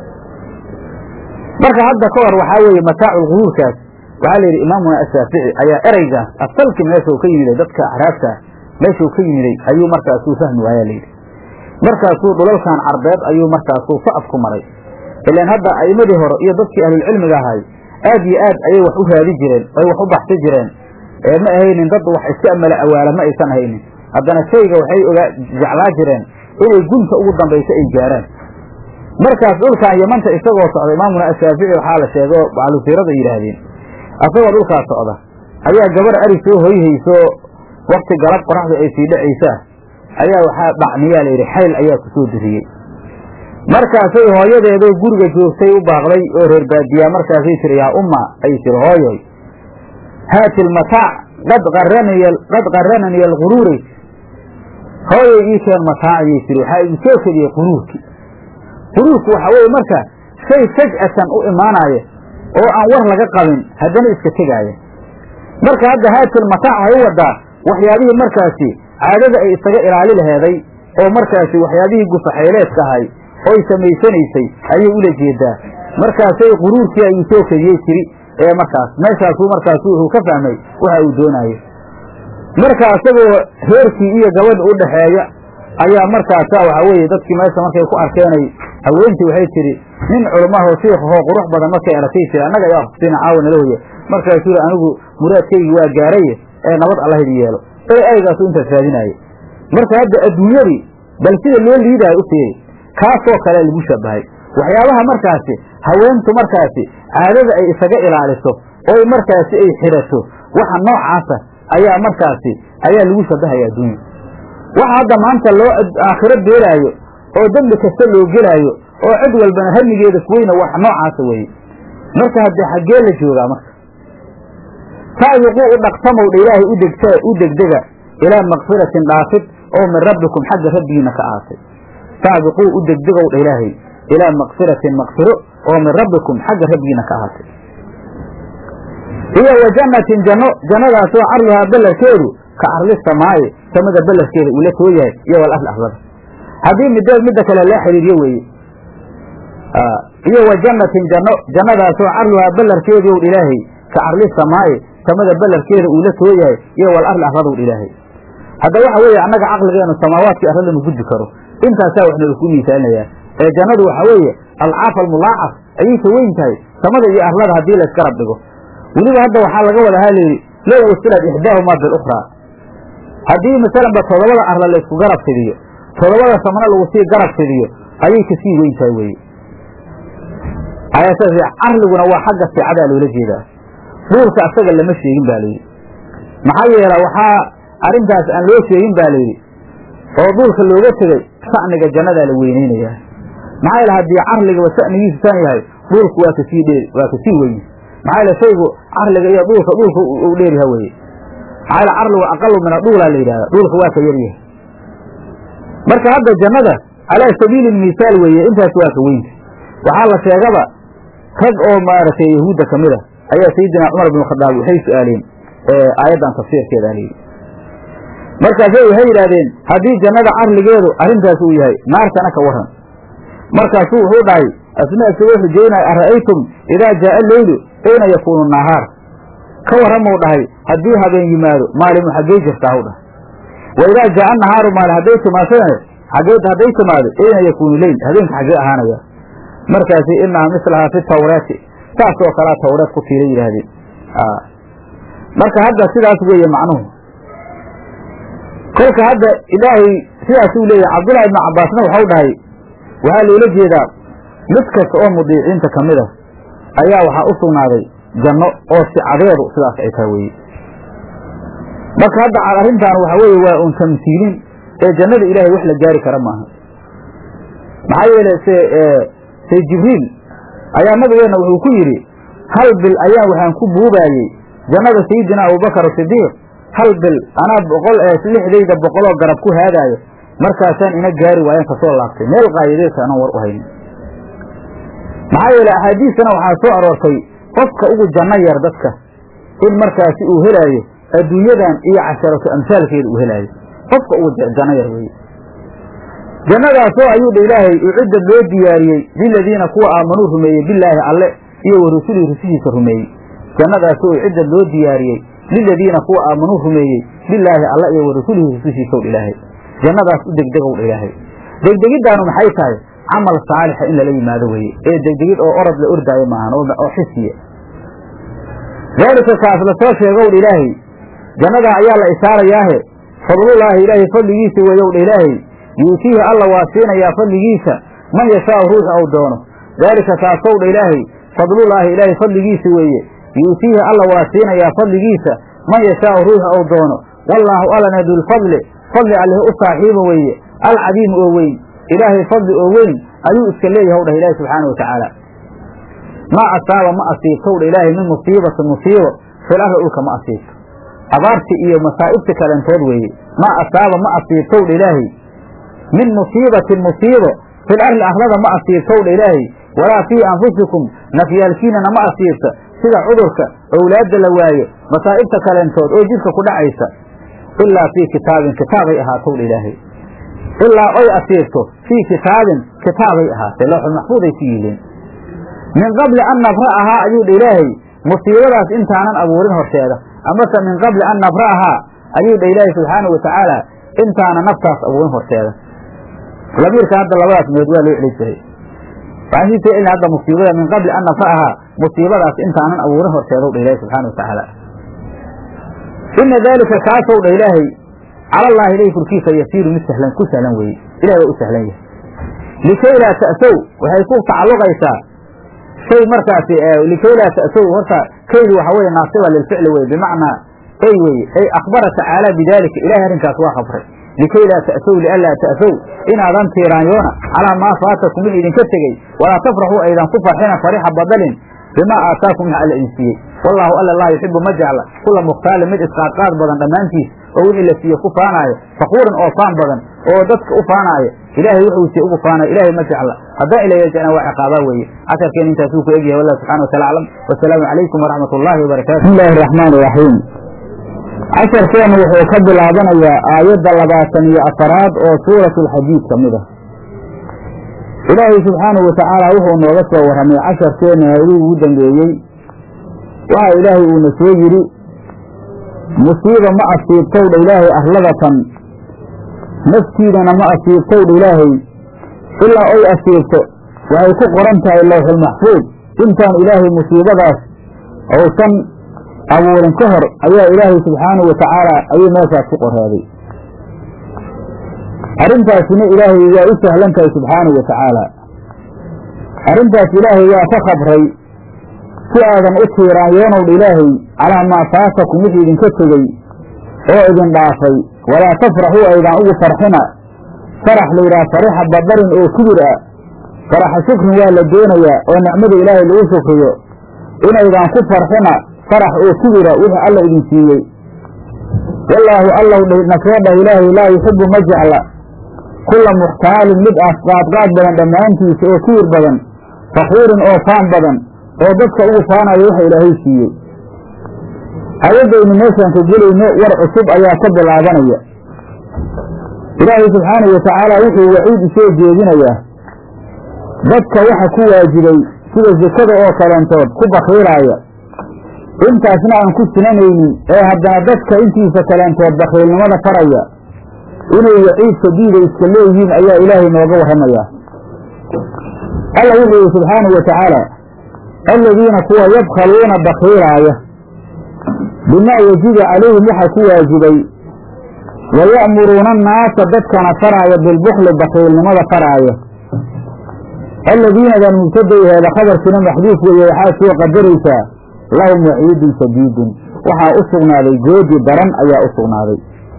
marka hadda ka hor waxaa weeye mataaculguruurkaas waxaa la yidhi imaamuna ashaafici ayaa ereygaas asalki meeshuu ka yimiday dadka axraabta meeshuu ka yimiday ayuu markaasuu fahmi waayaa layidhi markaasuu dhulalkan carbeed ayuu markaasuu sa'af ku maray ilaan hadda a'imadii hore iyo dadkii ahlulcilmiga ahay aad iyo aad ayay wax u raadi jireen ay wax u baxsi jireen ee ma ahaynin dad wax iska amala awaala ma aysan haynin haddana shayga waxay ogaa jeclaa jireen inay gunta ugu dambayso ay gaaraan markaas dhulkaan yamanta isagoo socda imaamuna ashaafici waxaa la sheegay oo baclusiirada yidhaahdeen asagoo dhulkaas socda ayaa gabar ari soo hoyhayso wakti galab qoraxdu ay sii dhacaysaa ayaa waxaa dhacniyaa layidhi xayl ayaa ku soo diriyey markaasay hooyadeeday guriga joogtay u baaqday oo reer baadiyaa markaasay tiri yaa umma ay tiri hooyoy haati lmataac qad qarananiy qad qarananiya alquruuray hooyay ii keen mataacayay tiri waxaa igu soo kediyey quruurki quruurku waxa weeye marka shay faj'atan u imaanaya oo aan war laga qabin haddana iska tegaaya marka hadda haatil mataac waxay u wadaa waxyaabihii markaasi caadada ay isaga ilaali laheeday oo markaasi waxyaabihii gufaxayleedka ahay oy samaysanaysay ayay ula jeedaa markaasay quruurkii ayuu soo kediyey tiri ee markaas meeshaasuu markaasu wuxuu ka fahmay waxa uu doonaayo marka isagoo reerkii iyo gabadha u dhaxeeya ayaa markaasa waxaa weeye dadkii meesha markay ku arkeenay haweentii waxay tidhi nin culumahoo shiikhahoo qurux badan markay arkay tiri annaga yaa sina caawa nala hoya markaasuu yidhi anigu muraadkaygi waa gaaraye ee nabad alla hidi yeelo ee aygaasu intaas raadinaaye marka hadda adduunyadii bal sida loo liidaayo u fiiri kaasoo kale lagu shabahay waxyaabaha markaasi haweentu markaasi caadada ay isaga ilaaliso oy markaasi ay xidhato waxa noocaasa ayaa markaasi ayaa lagu shabahaya adduunya waxa hadda maanta loo aakhiro beelaayo oo dembi kasta loo gelaayo oo cid walbana hamigeeda kuweyna wax noocaasa weeye marka haddee xaggee la joogaa marka saabiquu u dhaqtamowdha ilaahay udegta u degdega ilaa makfiratin dhaafid oo min rabbikum xagga rabbigiina ka ahaatay saabiquu u degdegowdha ilaahay ilaa makfiratin makfiro oo min rabbikum xagga rabbigiina ka ahaatay iyo wa jannatin janno jannadaasoo carluhaa ballarkeedu ka carli samaaye samada ballarkeeda uu la too yahay iyo wal arli arlada haddii mideed midda kale laa xiriiriyo weeye iyo wa jannatin janno jannadaasoo carluhaa ballarkeedu ow ilaahay ka carli samaaye samada ballarkeeda uu la too yahay iyo wal arli arladow ilaahay hadda waxa weeye annaga caqligeenu samaawaadkii arlada ma gudbi karo intaasaa waxna laku miisaalinayaa ee jannadu waxaa weeye alcaaf almulaacaf ayay ka weyn tahay samada iyo arlada haddii la isgarab dhigo weliba hadda waxaa laga wadahaa layidhi low wasilad ixdaahumaa bilukhraa haddii masalanba toddobada arla la isku garab fidiyo toddobada samana lagu sii garab fidiyo ayay kasii weyn tahay weye carliguna waa xagga sicadaa loola jeedaa dhuulka asaga lama sheegin ba layidhi maxaa yeela waxaa arrintaas aan loo sheegin ba layidhi oo dhuulka looga tegey sa'niga jannadaa la weyneynayaa maxaa yeele haddii carligaba sa'nigiisu san yahay dhuulku waa kasii dheer waa kasii weyn maxaa yeele shaygu carliga iyo dhuulka dhuulka u dheeryaha weye maxaa yeele carligu aqalu min adhuulaa la yidhahda dhuulka waa ka yaryahay marka hadda jannada calaa sabiili misaal weeye intaas waa ka weynta waxaa la sheegaba rag oo maaragtay yahuudda ka mid a ayaa sayidina cumar bin khadaab waxay su-aaleen aayaddan tafsiirkeeda alayidhi markaasay waxay yidhahdeen haddii jannada carligeedu arrintaas uu yahay naartana ka waran markaasuu wuxuu dhahay asna isagoo xujeynaya ara'aytum idaa jaaa leylu ayna yakuunu nahaar ka warramuu dhahay haddii habeen yimaado maalimu xaggey jirtaa hw dhahay wa idaa jaaa nahaaru maali hadday timaasana xaggee hadday timaado ayna yakuunu leyl habeenka xaggee ahaanaya markaasi inaha mislahaa fi tawraati saas oo kalea tawreed ku tiila yidhaahdeen marka hadda sidaas weeye macnuhu kolka hadda ilaahay sidaasuu leeyahay cabdullahi ibnu cabbaasna waxau dhahay waxaa loola jeedaa mid kasta oo mudiiciinta ka mid a ayaa waxaa u sugnaaday janno oo sicadeedu sidaas ay tahay weye marka hadda arrintaan waxa weeye waa un tamsiilin ee jannada ilaahay wax la gaari kara maaha maxaa yeele se say jibriil ayaa nabigeenna wuxuu ku yidhi hal bil ayaan waxaan ku buubaayey jannada sayidina abubakar sidiiq hal bil anaa boqol ee lixdayda boqoloo garab ku haadaayo markaasaan ina gaari waayaan kasoo laabtay meel qaayadeedka anaan war u haynin maxaa yeele axaadiistana waxaa soo aroortay qofka ugu janno yar dadka in markaasi uu helaayo adduunyadan iyo casharatu amsaalkeeda uu helaayo qofka ugu janno yar weeye jannadaasoo ayuu dha ilaahay ucidda loo diyaariyey liladiina kuwa aamanuu rumeeyey bilaahi alle iyo wa rusulihi rusushiisa rumeeyey jannadaasoo ucidda loo diyaariyey liladiina kuwa aamanuu rumeeyey bilaahi alle iyo wa rasulihi rusushiisaw dha ilaahay jannadaas u degdegow dha ilaahay degdegiddaanu maxay tahay camal saalixa in lala yimaado weeye ee degdegid oo orod la ordaayo maahan oo xisiya daalika kaas la soo sheegow dha ilaahay jannadaa ayaa la isaarayaahe fadlullaahi ilaahay fadligiisa weeyow dha ilaahay yuutiihi alla waa siinayaa fadligiisa man yashaau ruuxu ou doono daalika kaasow dha ilaahay fadlullaahi ilaahay fadligiisa weeye yuutiihi alla waa siinayaa fadligiisa man yashaau ruuxu ou doono wallaahu allana dulfadli fadli alleh u saaxiiba weeye alcadiimu oo weyn ilaahay fadli oo weyn ayuu iska leeyahay w dhah ilaahi subxaana wa tacaala maa asaaba ma asiibtow dha ilaahay min musiibatin musiibo fil arli dhulka ma asiibto abaarti iyo masaa'ibti kalentood weeye maa asaaba ma asiibtow dha ilaahay min musiibatin musiibo fil arli arlada ma asiibtow dha ilaahay walaa fii anfusikum nafyaalkiinana ma asiibta sida cudurka owlaadda la waayo masaa'ibta kaleentood oo jidhka ku dhacaysa ilaa fii kitaabin kitaabay ahaatow dha ilaahay ilaa oy asiibto fii kitaabin kitaabay ahaatay lawxul maxfuuday ku yihiin min qabli an nabra'ahaa ayuu dha ilaahay musiibadaas intaanan abuurin horteeda amase min qabli an nabra'ahaa ayuu dha ilaahay subxaana wa tacaala intaana naftaas abuurin horteeda lamiirka hadda labadaas meed waa loo celin jiray waxaan sii soo celina hadda musiibada min qabli an nafa'aha musiibadaas intaanan abuurin horteedow dha ilahi subxana watacaala ina daalika kaasow dha ilaahay cala allaahi ilahi korkiisa yasiiru mid sahlan ku sahlan weeye ilahi waa u sahlan yahay likay laa ta'sow waxay ku tacalluqaysaa shay markaasi likay laa ta'sow horta kaydi waxa weye naasiba lilficli weye bimacnaa ay weye ay akhbara tacaala bidaalika ilahay arrinkaas waa khabray likay laa ta'sow lianlaa ta'sow inaadan tiiraanyoona calaa maa faatakum wix idinka tegey walaa tafraxuu aydan ku farxina farixa badalin bimaa aataakum wax alla idin siiyey wallaahu alla laa yuxibu ma jecla kula mukhtaalin mid isqaadqaad badan dhammaantiis oo wixii la siiye ku faanaayo fakuurin oo faan badan oo dadka u faanaayo ilaahay wuxuu siiye ugu faanayo ilaahay ma jecla haddaan ilaya jecna waa ciqaabaa weeye casharkeen intaasuu ku egyahay wallah subxana watala aclam wasalaamu calaykum waraxmat ullaahi wabarakatu bismi illaahi raxmaan iraxiim casharkeenu wuxuu ka bilaabanayaa aayadda labaatan iyo afaraad oo suuratu alxadiid ka mid ah ilaahay subxaanahu watacaala wuxuu nooga soo warramay casharkeena hayduu ugu dambeeyey waxa ilaahay uuna soo yidhi musiiba ma asiibtowdha ilaahay arladatan naftiidana ma asiibtowdha ilaahay ilaa oy asiibto waxay ku qoran tahay lawxulmaxfuud intaan ilaahay musiibadaas uusan abuurin ka hor ayaa ilaahay subxaanahu watacaala ayuu meeshaas ku qoraaday arrintaasina ilaahay waa u sahlan tahay subxaanahu watacaala arrintaas ilaahay waa ka khabray si aadan u tiiraanyoonowdha ilaahay calaa maa faatakum wix idinka tegey oo idin dhaafay walaa tafraxuu aydan ugu farxina farax layidhaha farixa badarin oo kibir ah faraxa shukrin waa la doonayaa oo nicmada ilaahay lagu shukriyo inaydan ku farxina farax oo kibira wixii alla idin siiyey wallaahu allow nasoo dhah ilaahay laa yuxibu ma jecla kulla muxtaalin mid ah qaadqaad badan dhammaantiisa oo kibir badan fakuurin oo faan badan oo dadka ugu faanayo waxa ilaahay siiyey ayaddaynu meeshaan ka gelayno war cusub ayaa ka bilaabanaya ilaahay subxaanahu watacaala wuxuu waciid isoo jeedinayaa dadka waxa ku waajibay sida sekada oo kaleentood ku bakiilaaya intaasna aan ku sinanaynin ee haddana dadka intiisa kaleentood bakiilnimada faraya inay waciid shadiida iska leeyihiin ayaa ilaahay nooga warramayaa alla wuxuu yihi subxaanahu watacaala aladiina kuwa yabkhaluuna bakiilaaya bimaa yajibu calayhim waxa ku waajibay wa ya'muruuna annaasa dadkana faraaya bilbukli bakiilnimada faraaya aladiinadan mubtadayaheeda khabarkiina maxduuf weeye waxaa soo qadaraysaa lahum waciidun shadiidun waxaa u sugnaaday goodi daran ayaa u sugnaaday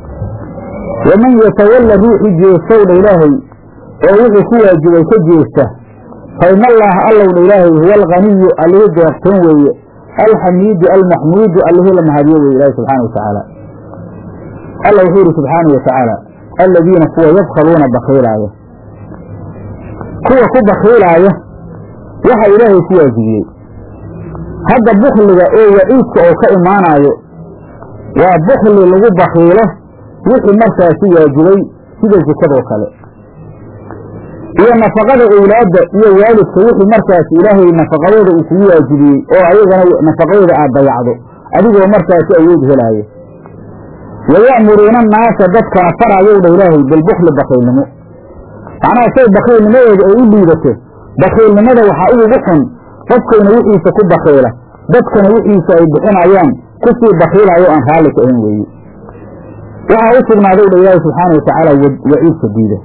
waman yatawalla ruuxi jeestowdha ilaahay oo wuxuu ku waajibay ka jeesta fa ina allaaha allowdha ilaahay huwa alganiyu allihii deeqtoon weeye alxamiidu almaxmuudu allihii la mahadiyo weye ilaahi subxaana watacaala alla wuxuu yidhi subxaana watacaala aladiina kuwa yabkhaluuna bakiilaaya kuwa ku bakiilaaya waxa ilaahay ku waajibiyey hadda bukliga oo waciidka oo ka imaanaayo waa bukli lagu bakiilo wixii markaasi waajibay sida sekadoo kale iyo nafaqada owlaadda iyo waalidka wixii markaasi ilaahay nafaqadooda uu kugu waajibiyey oo ayagana nafaqadooda aad dayacdo adigoo markaasi awood helaayo waya'muruuna annaasa dadkana faraayow dha ilaahay bilbukli bakiilnimo macnaha shay bakiilnimadeeda ay u liidato bakiilnimada waxaa ugugu xun qofkayna wixiisa ku bakiila dadkana wixiisa ay bixinayaan kusii bakiilaayo aan raalli ka ahan weeye waxaa u sugnaaday dha ilaahi subxaana watacaala waciid shadiida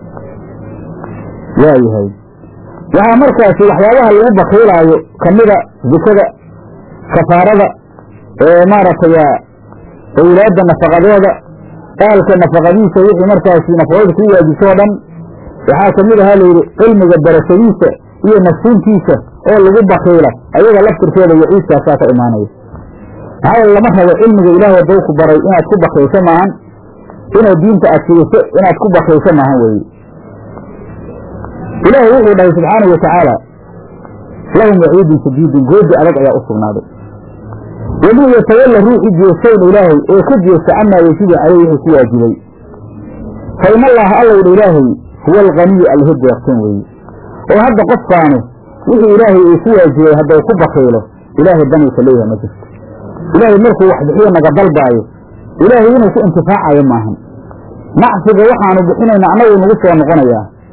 waayahay waxaa markaasi waxyaabaha lagu bakiilaayo kamida zikada kafaarada ee maaragtay owlaadda nafaqadooda aalka nafaqadiisa wixii markaasi nafaqada ku waajibtoo dhan waxaa kamid ahaa layidhi cilmiga barashadiisa iyo nafsiintiisa oo lagu bakiila ayaga laftirkeeda waciidkaasaa ka imaanaya maxaa yeele lama rabo cilmiga ilaahay hadduu ku baray inaad ku bakiisho maahan inaad diinta aad fiiso inaad ku bakiisho maahan weeye ilaahay wuxuu dhahay subxaanahu watacaala lahum waciidun shadiidun goodi adag ayaa u sugnaaday waman yatawalla ruuxi jeestowdha ilaahay oo ka jeesta camaa yajibu caleyh wuxuu ku waajibay fa in allaha allowdha ilaahay huwa alganiyu allihi deeqsan weeye oo hadda qofkaanu wixii ilaahay uu ku waajibay haddau ku bakiilo ilaahay danuu ka leeyahay ma jirto ilaahay markuu wax bixiyo naga dalbaayo ilaahay inuu ku intifaacayo maahan nacsiga waxaanu bixinayna annagu nagu soo noqonayaa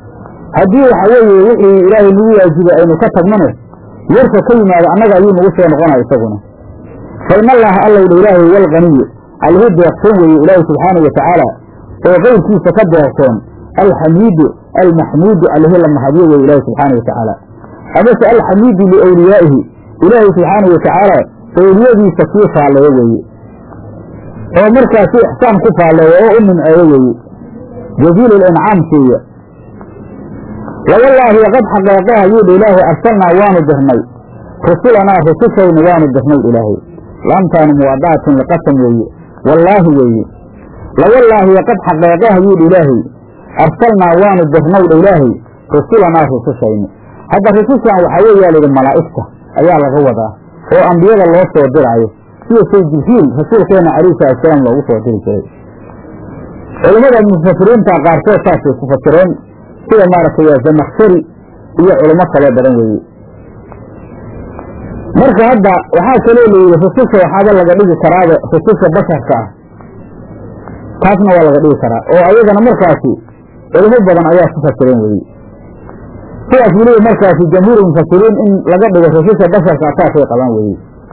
haddii waxa weeye wixii ilaahay nagu waajibay aynu ka tagnone yarka ka yimaado annaga ayuu nagu soo noqonaya isaguna fa in allaha allowdha ilaahay walganiyu allihi deeqsoon weeye ilaahay subxaanau watacaala oo qeyrkiisa ka deeqsoon alxamiidu almaxmuudu allihi la mahadiyo weye ilaahay subxaanau watacaala amase alxamiidu liawliyaa'ihi ilaahay subxaanau watacaala awliyadiisa kii faalleeyo weeye oo markaasi ixsaan ku faalleeyo oo u nimceeyo weeye jaziilu lincaam siiya lawallaahi qad xaqeeqaha yuudha ilaahay arsalnaa waanu dirnay rusulanaa rusushayna waanu dirnay ilaahay laamtaanu muwaadaatun liqasam weeye wallaahi weeye lawallaahi qad xaqeeqaha yuudha ilaahay arsalnaa waanu dirnawdha ilaahay rusulanaa rusushayna hadda rusushan waxaa weeyaa layidhi malaa'igta ayaa laga wadaa oo ambiyada loo soo diraayo sida say jibriil rasuulkeena calayhi salatusalaam loogu soo diri jiray culimmada mufasiriinta qaarkood saasay ku fasireen sida maaragtay zamakhshari iyo culimo kaloo badan weeye marka hadda waxaa kaloo layidhi rususha waxaaba laga dhigi karaaba rususha basharka ah taasna waa laga dhigi karaa oo ayagana markaasi culimo badan ayaa ku fasireen weye sidaas weliba markaasi jamhuur mufasiriin in laga dhigo rususha basharka saasay qabaan weye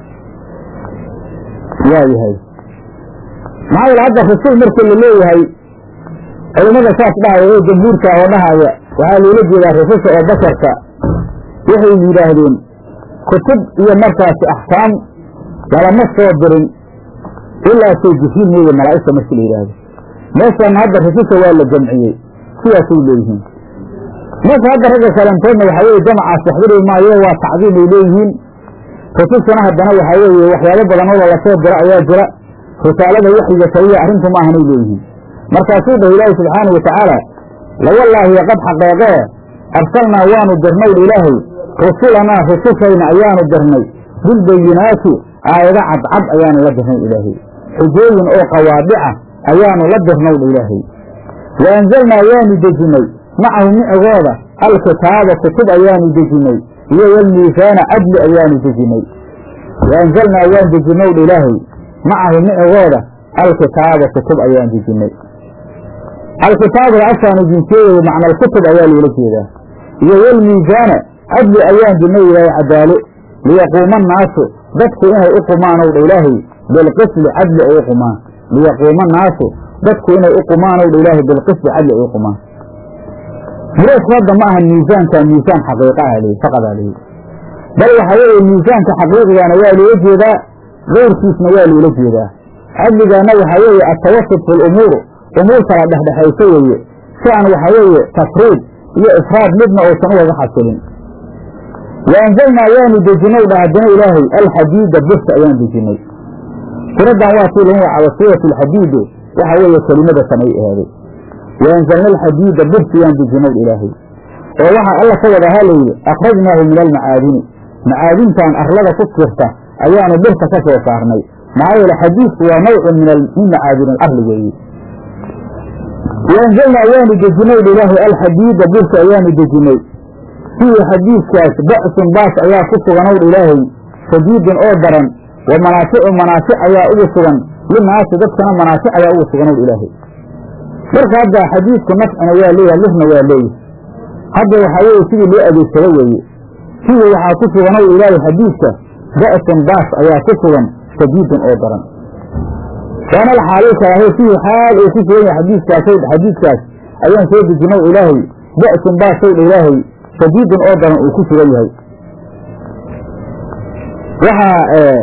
waayahay maxaa yeele hadda rusul markii la leeyahay culimada saas dhahaya oo jamhuurka oo dhahaya waxaa loola jeedaa rususha oo basharka waxay yidhaahdeen kutub iyo markaasi axkaam lalama soo dirin ilaa say jihiin mooye malaa'igta markii la yidhaahdo meeshan hadda rususha waa la jamciyey sidaasay leeyihiin marka hadda ragga kalantoodna waxaa weye jamacaas waxdiri maayo waa tacdiim ay leeyihiin rusushana haddana waxaa weeye waxyaabo badan oo lalasoo diro ayaa jira risaalada waxyiga kaliya arrintu ma ahanay leeyihiin markaasuu dhah ilaahi subxaanau watacaala lawallaahi qad xaqeeqee arsalnaa waanu dirnay ilaahay rusulanaa rusushayna ayaanu dirnay bilbayinaati aayado cadcad ayaanu la dirnay ilaahay xujooyin oo qawaadica ayaanu la dirnawdha ilaahay wa anzalnaa waanu dejinnay macahu micigooda alkitaaba kutub ayaanu dejinnay iyo walmiisaana cadli ayaanu dejinnay wa anzalnaa waan dejinnowdha ilaahay macahu micigooda alkitaaba kutub ayaan dejinnay alkitaabada afkaanu jinseeyayo macnaalkutub ayaa loola jeedaa iyo walmiisaana cadli ayaan dinnay ilaahay cadaalo liyaquuma annaasu dadku inay u qumaanowdha ilaahay bilqisli cadli ay u qumaan liyaquuma annaasu dadku inay u qumaanowdha ilaahay bilqisli cadli ay u qumaan muraadku hadda ma aha miisaanka miisaan xaqiiqaha li faqadaa lihi bal waxaa weeye miisaanka xaqiiqigana waa loola jeedaa keyrkiisna waa loola jeedaa cadligaana waxaa weeye atawasut fi lumuur umuur kala dhexdhexayso weeye si aan waxaa weeye tafriid iyo ifraad midna uusan ugaga xasilin wa anzalnaa waanu dejinay dha haddana ilaahay alxadiida birta ayaan dejinay suraddan waa tii lagu magacaabo suurat alxadiide waxa weeye kelimada samay ahaaday wa anzalna alxadiida birta yaan dejinay ilaahay oo waxaa alla ka wadahaa layidhi akhrajnaahu min almacaadini macaadintan arlada ku jirta ayaanu birta ka soo saarnay maxaa yeele xadiidku waa nawcun min macaadin alarli weeye waanzalnaa waanu dejinay ilaahay alxadiida birta ayaanu dejinay fiihi xadiidkaas ba'sun baas ayaa ku suganowdh ilaahay shadiidun oo daran wa manaaficu manaafic ayaa ugu sugan linaasi dadkana manaafic ayaa ugu suganowdh ilaahay marka hadda xadiidku nafcina waa leeyahay lifna waa leeyahay hadda waxaa weeye sidii loo adeegsado weeye fiihi waxaa ku suganowdh ilaahay xadiidka ba'sun baas ayaa ku sugan shadiidun oo daran waana alxaaliilka ahay fiihi xaal uu ku sugan yahay xadiiskaas xadiidkaas ayaan soo dejinow ilaahay ba'sun baasowdha ilaahay shadiidun oo daran uu ku sugan yahay waxaa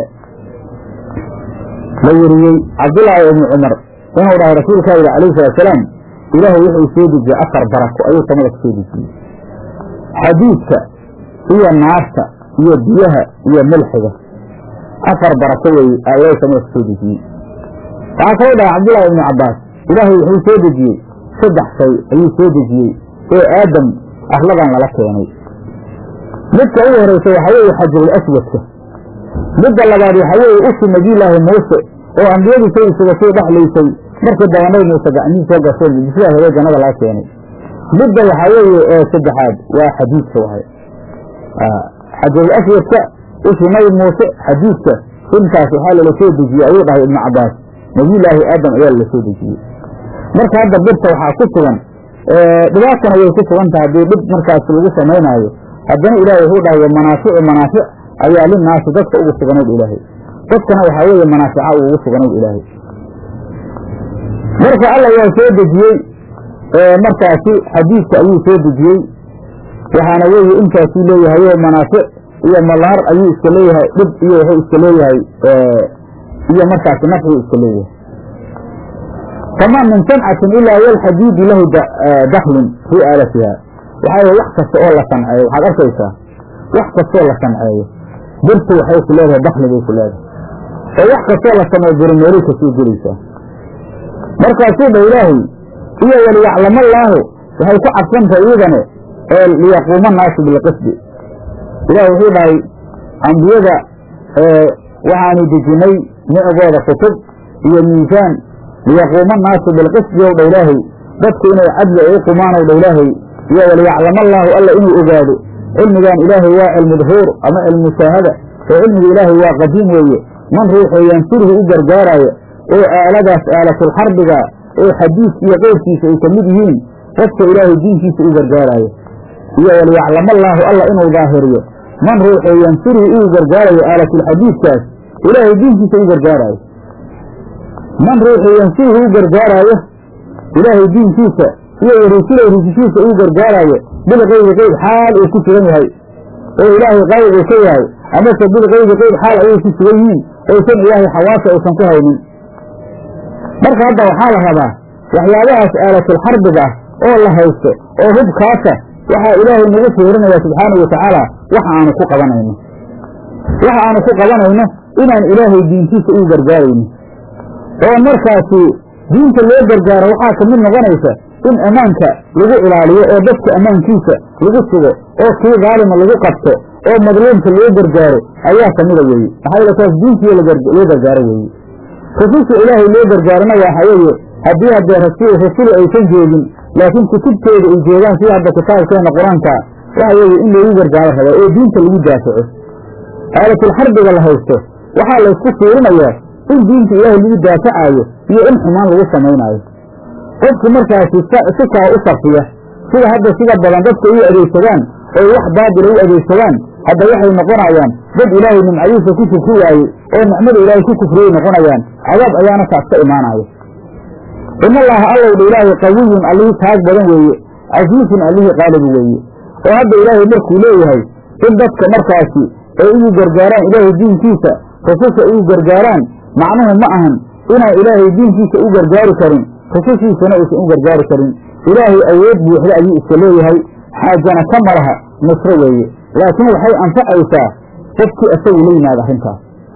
la weriyey cabdullaahi ibni cumar inuu dhahay rasuulkaa yidhi alayhi salatusalaam ilaahay wuxuu soo dejiyey afar barako ayuu samada ku soo dejiyey xadiidka iyo naarta iyo biyaha iyo milxiga afar barako weeye aa ilaahay samada ku soo dejiyey waxaa kaloo dhahay cabdullaahi ibnu cabbaas ilaahay wuxuu soo dejiyey saddex shay ayuu soo dejiyey oo aadam arladan lala keenay midka ugu horeysa waxaa weeye xajarul aswadka midda labaad waxaa weeye usi nabiyulaahi muuse oo ambiyadii sayidsuga soo dhexlaysay markii daba nabi muuse gacmihii soo gashay sidaa hore jannada laga keenay midda waxaa weeye ee saddexaad waa xadiidka wahay xajarul aswadka usi nabi muuse xadiidka intaas waxaa lala soo dejiyey ayuu dhahay ibnu cabbaas nabiyulaahi aadam ayaa lala soo dejiyey marka hadda birta waxaa ku sugan dhibaatana way ku sugan tahay haddii dhib markaas lagu samaynaayo haddana ilaahay wuxuu dhahay manaaficu manaafic ayaa linaasi dadka ugu suganayd ilaahay dadkana waxaa weeye manaafica ugu suganayd ilaahay marka alla waa soo dejiyey markaasi xadiidka ayuu soo dejiyey waxaana weeye intaasuu leeyahay oo manaafic iyo malaar ayuu iska leeyahay dhib iyo wuxuu iska leeyahay iyo markaasi nafciu iska leeyahay famaa min sancatin ilaa walxadiidi lahu daklun fii aalatiha waxaa weye wax kasta oo la sanceeyo waxaad arkaysaa wax kastoo la sanceeyo birtu waxay ku leedahay dakli bay ku leedahay oo wax kastoo la sameeyo birimeelay kasoo gelaysaa markaasuu dha ilaahay iyo waliyaclamallaahu waxay ku cabsantahay iyadane ee liyaquuma naasu bilqisdi ilaah wuxuu dhahay ambiyada waxaanu dejinay micgooda kutub iyo miisaan liyaquuma naasu bilqisdi ow dha ilaahay dadku inay cadli ay u qumaan ow dha ilaahay iyo waliyaclamallaahu alla inuu ogaado cilmigan ilaahay waa cilmu dhuhuur ama cilmu mushaahada oo cilmiga ilaahay waa qadiim weeye man ruuxoo yansuruhu u gargaaraayo oo aaladaas aalatulxarbiga oo xadiis iyo qeyrkiisa ay ka mid yihiin qofka ilaahay diinkiisa u gargaaraayo iyo waliyaclamallaahu alla inuu daahiriyo man ruuxoo yansuruhu uu gargaarayo aalatulxadiidkaas ilaahay diinkiisa u gargaaraayo man ruuxoo yansuruhu u gargaaraayo ilaahay diinkiisa iyo warusulow rusushiisa uu gargaaraayo bilqaybi qeyb xaal uu ku sugan yahay oo ilaahay qayb uu ka yahay amase bilqaybi qeyb xaal ayay ku sugan yihiin oysan ilaahay xawaasa aysan ku haynin marka hadda waxaa la rabaa waxyaabahaas aalatulxarbiga ah oo la haysto oo hubkaasa waxaa ilaahay nagu fiirinaya subxaanau watacaala waxa aanu ku qabanayno waxa aanu ku qabanayno inaan ilaahay diintiisa uu gargaarayno oo markaasi diinta loo gargaaro waxaa ka mid noqonaysa in ammaanka lagu ilaaliyo oo dadka ammaankiisa lagu sugo oo kii daalima lagu qabto oo madluumka loo gargaaro ayaa kamida weeye maxaa yeele taas diintiiyo loo gargaaro weeye rususha ilaahay loo gargaarana waxa weeye haddii haddee rasul rasulu aysan joogin laakiin kutubtooda ay joogaan sida hadda kitaabkeena qur-aanka waxa weeye in loogu gargaaro rabaa oo diinta lagu daafaco aalatulxarbiga la haysto waxaa laysku fiirinayaa in diinta ilaahay lagu daafacaayo iyo in xumaan lagu samaynaayo qofku markaasi si kaa u sarfiya sida hadda sida badan dadka u adeegsadaan oo wax baadila u adeegsadaan hadda waxay noqonayaan dad ilaahay nimcadiisa ku kufri waayey oo nicmada ilaahay ku kufriyay noqonayaan cadaab ayaana taas ka imaanaya in allaha allowdha ilaahay qawiyun allihii taag badan weeye casiisun allihii qaalibu weeye oo hadda ilaahay markuu leeyahay in dadka markaasi ay ugu gargaaraan ilaahay diinkiisa rususha ugu gargaaraan macnuhu ma ahan inaan ilaahay diinkiisa u gargaari karin rusushiisana uusan u gargaari karin ilaahay awood buuxda ayuu iska leeyahay xaajana ka malaha nusro weeye laakiin waxay anfacaysaa qofkii isagu la yimaada arrintaas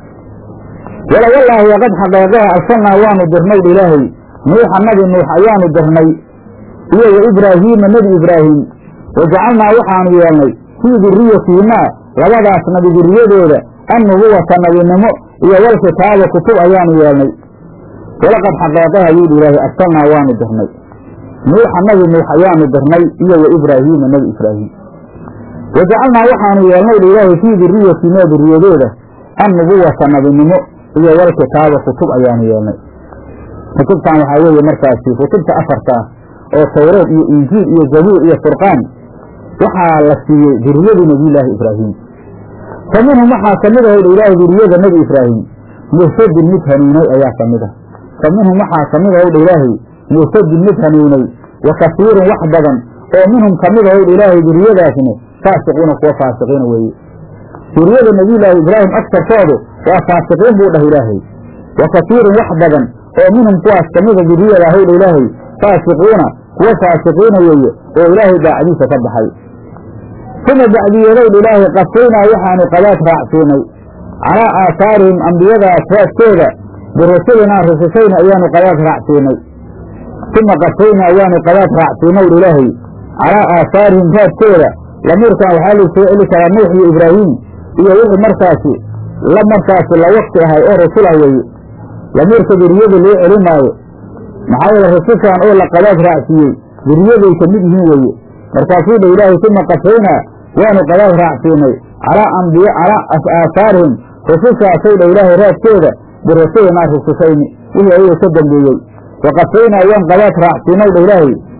wala wallaahi waqad xaqeeqaha arsalnaa waanu dirnay ilaahay nuuxa nabi nuux ayaanu dirnay iyo wa ibraahiima nebi ibraahim wajacalnaa waxaanu yeelnay fii duriyatihimaa labadaas nabi duriyadooda annubuwata nabinimo iyo walkitaaba kutub ayaanu yeelnay walaqad xaqeeqaha yuudhi ilaahay arsalnaa waanu dirnay nuuxa nabi nuux ayaanu dirnay iyo wa ibraahiima nebi ibraahim wajacalnaa waxaanu yeelnay ilaahay fii duriyatihimaa duriyadooda annubuwata nabinimo iyo walkitaaba kutub ayaanu yeelnay kutubtan waxaa weeye markaasi kutubta afarta ah oo tawreed iyo injiil iyo zabuur iyo furqaan waxaa la siiyey duriyadii nebiyulaahi ibraahim fa minhum waxaa ka mid ahayd ilaahay duriyada nebi ibraahim muhtadin mid hanuunay ayaa ka mid ah fa minhum waxaa ka mid ahayd ilaahay muhtadin mid hanuunay wa kasiirun wax badan oo minhum ka mid ahayd ilaahay duriyadaasna faasiqiina kuwa faasiqiina weeye duriyada nebiyulaahi ibraahim agtarkoodu waa faasiqiin buu dhah ilaahay wa kasiirun wax badan oo minhum kuwaas kamida duriyada ahowdha ilaahay faasiquuna kuwa faasiqiina weeye oo ilaahay daacadiisa ka baxay uma bacdiyadow ilaahay qasaynaa waxaanu qadaad raacsiinay calaa aahaarihim ambiyadaas raadkooda birusulinaa rusushayna ayaanu qadaad raacsiinay uma qasaynaa waanu qadaad raacsiinaw ilaahay calaa aahaarihim raadkooda lamiirkan waxaa laysoo celi karaa nuux iyo ibraahim iyo wixii markaasi la markaasi la wakti ahay oo rasul ah weeye lamiirka duriyada loo celin maayo maxaa yeele rasushan oo la qadaad raacsiiyey duriyaday ka mid yihiin weeye markaasuu dha ilaahay uma qasaynaa waanu qadaad raacsiinay calaa ambiya calaa aahaarihim rusushaasay dha ilaahay raadkooda birasulinaa rusushayni wixii ayaga ka dambeeyey wa qasaynaa waan qadaad raacsiinay dha ilaahay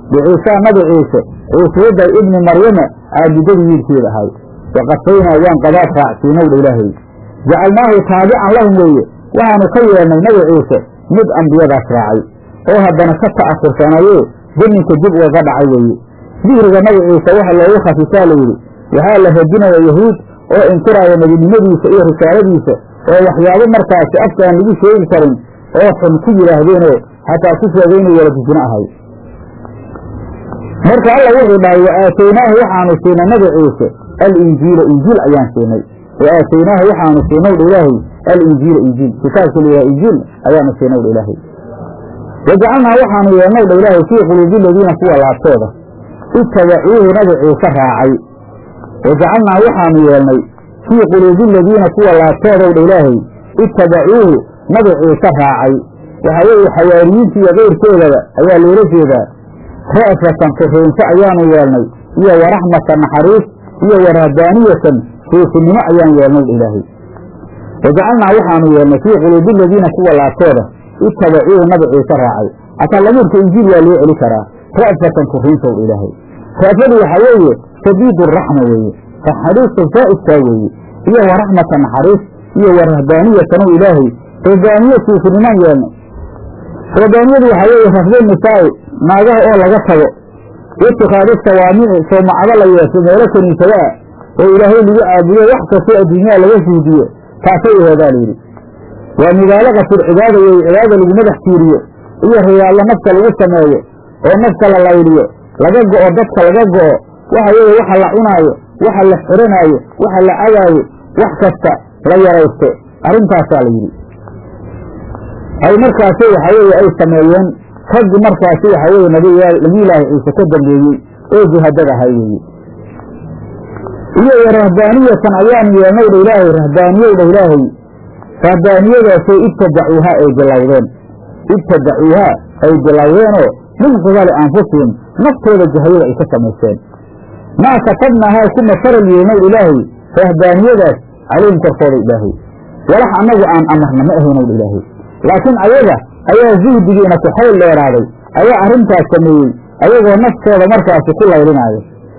biciisaa nabi ciise ciisiyadday ibni maryama caabudadii wiilkeeda ahay waqafaynaa waan qadaad raacsiinowdha ilaahay jacalnaahu taabican lahum weeye waxaanu ka yeelnay nabi ciise mid ambiyadaas raacay oo haddana ka ta'afursanaye daminka dib ugaga dhacay weeye dihriga nabi ciise waxa loogu khafisaa layidhi waxaa la radinaya yahuud oo inkiraaya nebinimadiisa iyo risaaladiisa oo waxyaabo markaasi afka aan lagu sheegi karin oo xun ku yidhaahdeenoo xataa ku sheegay inuu waladisino ahay marka alla wuxuu dhahay wa aataynaahu waxaanu siinay nabi ciise alinjiila injiil ayaan siinay wa aataynaahu waxaanu siinowdha ilaahay alinjiila injiil kitaabka layahay injiil ayaanu siinowdha ilaahay wajacalnaa waxaanu yeelnowdha ilaahay fii quluubi ladiina kuwa laabtooda itabacuuhu nabi ciise raacay wajacalnaa waxaanu yeelnay fii quluubi aladiina kuwa laabtoodowdha ilaahay itabacuuhu nabi ciise raacay waxaa weeye xawaariyiinta iyo keyrkoodaba ayaa loola jeedaa ra'fatan korreynso ayaanu yeelnay iyo waraxmatan naxariis iyo warahbaaniyatan suufinimo ayaan yeelnay ilaahay wajacalnaa waxaanu yeelnay fii quluubi aladiina kuwa laabtooda itabacuuhu nabi ciise raacay hataa lamiirka injiil waa loo celi karaa ra'fatan korriinsow ilaahay ra'fadu waxaa weeye shadiid raxma weeye naxariista zaa'idkaa weeye iyo waraxmatan naxariis iyo warahbaaniyatanow ilaahay rahbaaniye suufinimaan yeelnay rahbaaniyadu waxaa weeye rafdo nisaa'i naagaha oo laga tago itikaadu sawaamici soomacado la yeesho meelo kaniisada ah oo ilaahay lagu caabudo wax kastoo adduunyaha laga suudiyo taasay aheedaa layidhi waa mubaalaqatul cibaada weeye cibaada lagu madax tiiriyo iyo riyaallo nafta lagu sameeyo oo nafta la layliyo laga go'o dadka laga go'o waxa weeye waxa la cunaayo waxa la xiranaayo waxa la cadaayo wax kasta la yaraysto arrintaasaa la yidhi ay markaasi waxa weeye ay sameeyeen raggi markaasi waxa weeye nabiyulaahi ciise ka dambeeyey oo juhadad ahay weeye iyo wa rahbaaniyatan ayaanu yeelnowdha ilaahay rahbaaniyowdha ilaahay rahbaaniyadaasay ibtadacuuhaa ay bilowdeen ibtadacuuhaa ay bilowdeenoo min qibali anfusihim naftooda jahayada ay ka samaysteen maa katabnaahaa kuma faral yeelnowdha ilaahay rahbaaniyadaas calayhim korkooda ilaahay walax annagu aan amarna ma ahaynowdha ilaahay laakiin ayaga ayaa zuhdigiina ku xayl dheeraaday ayaa arrintaas sameeyey ayagoo naftooda markaasi ku laylinaayo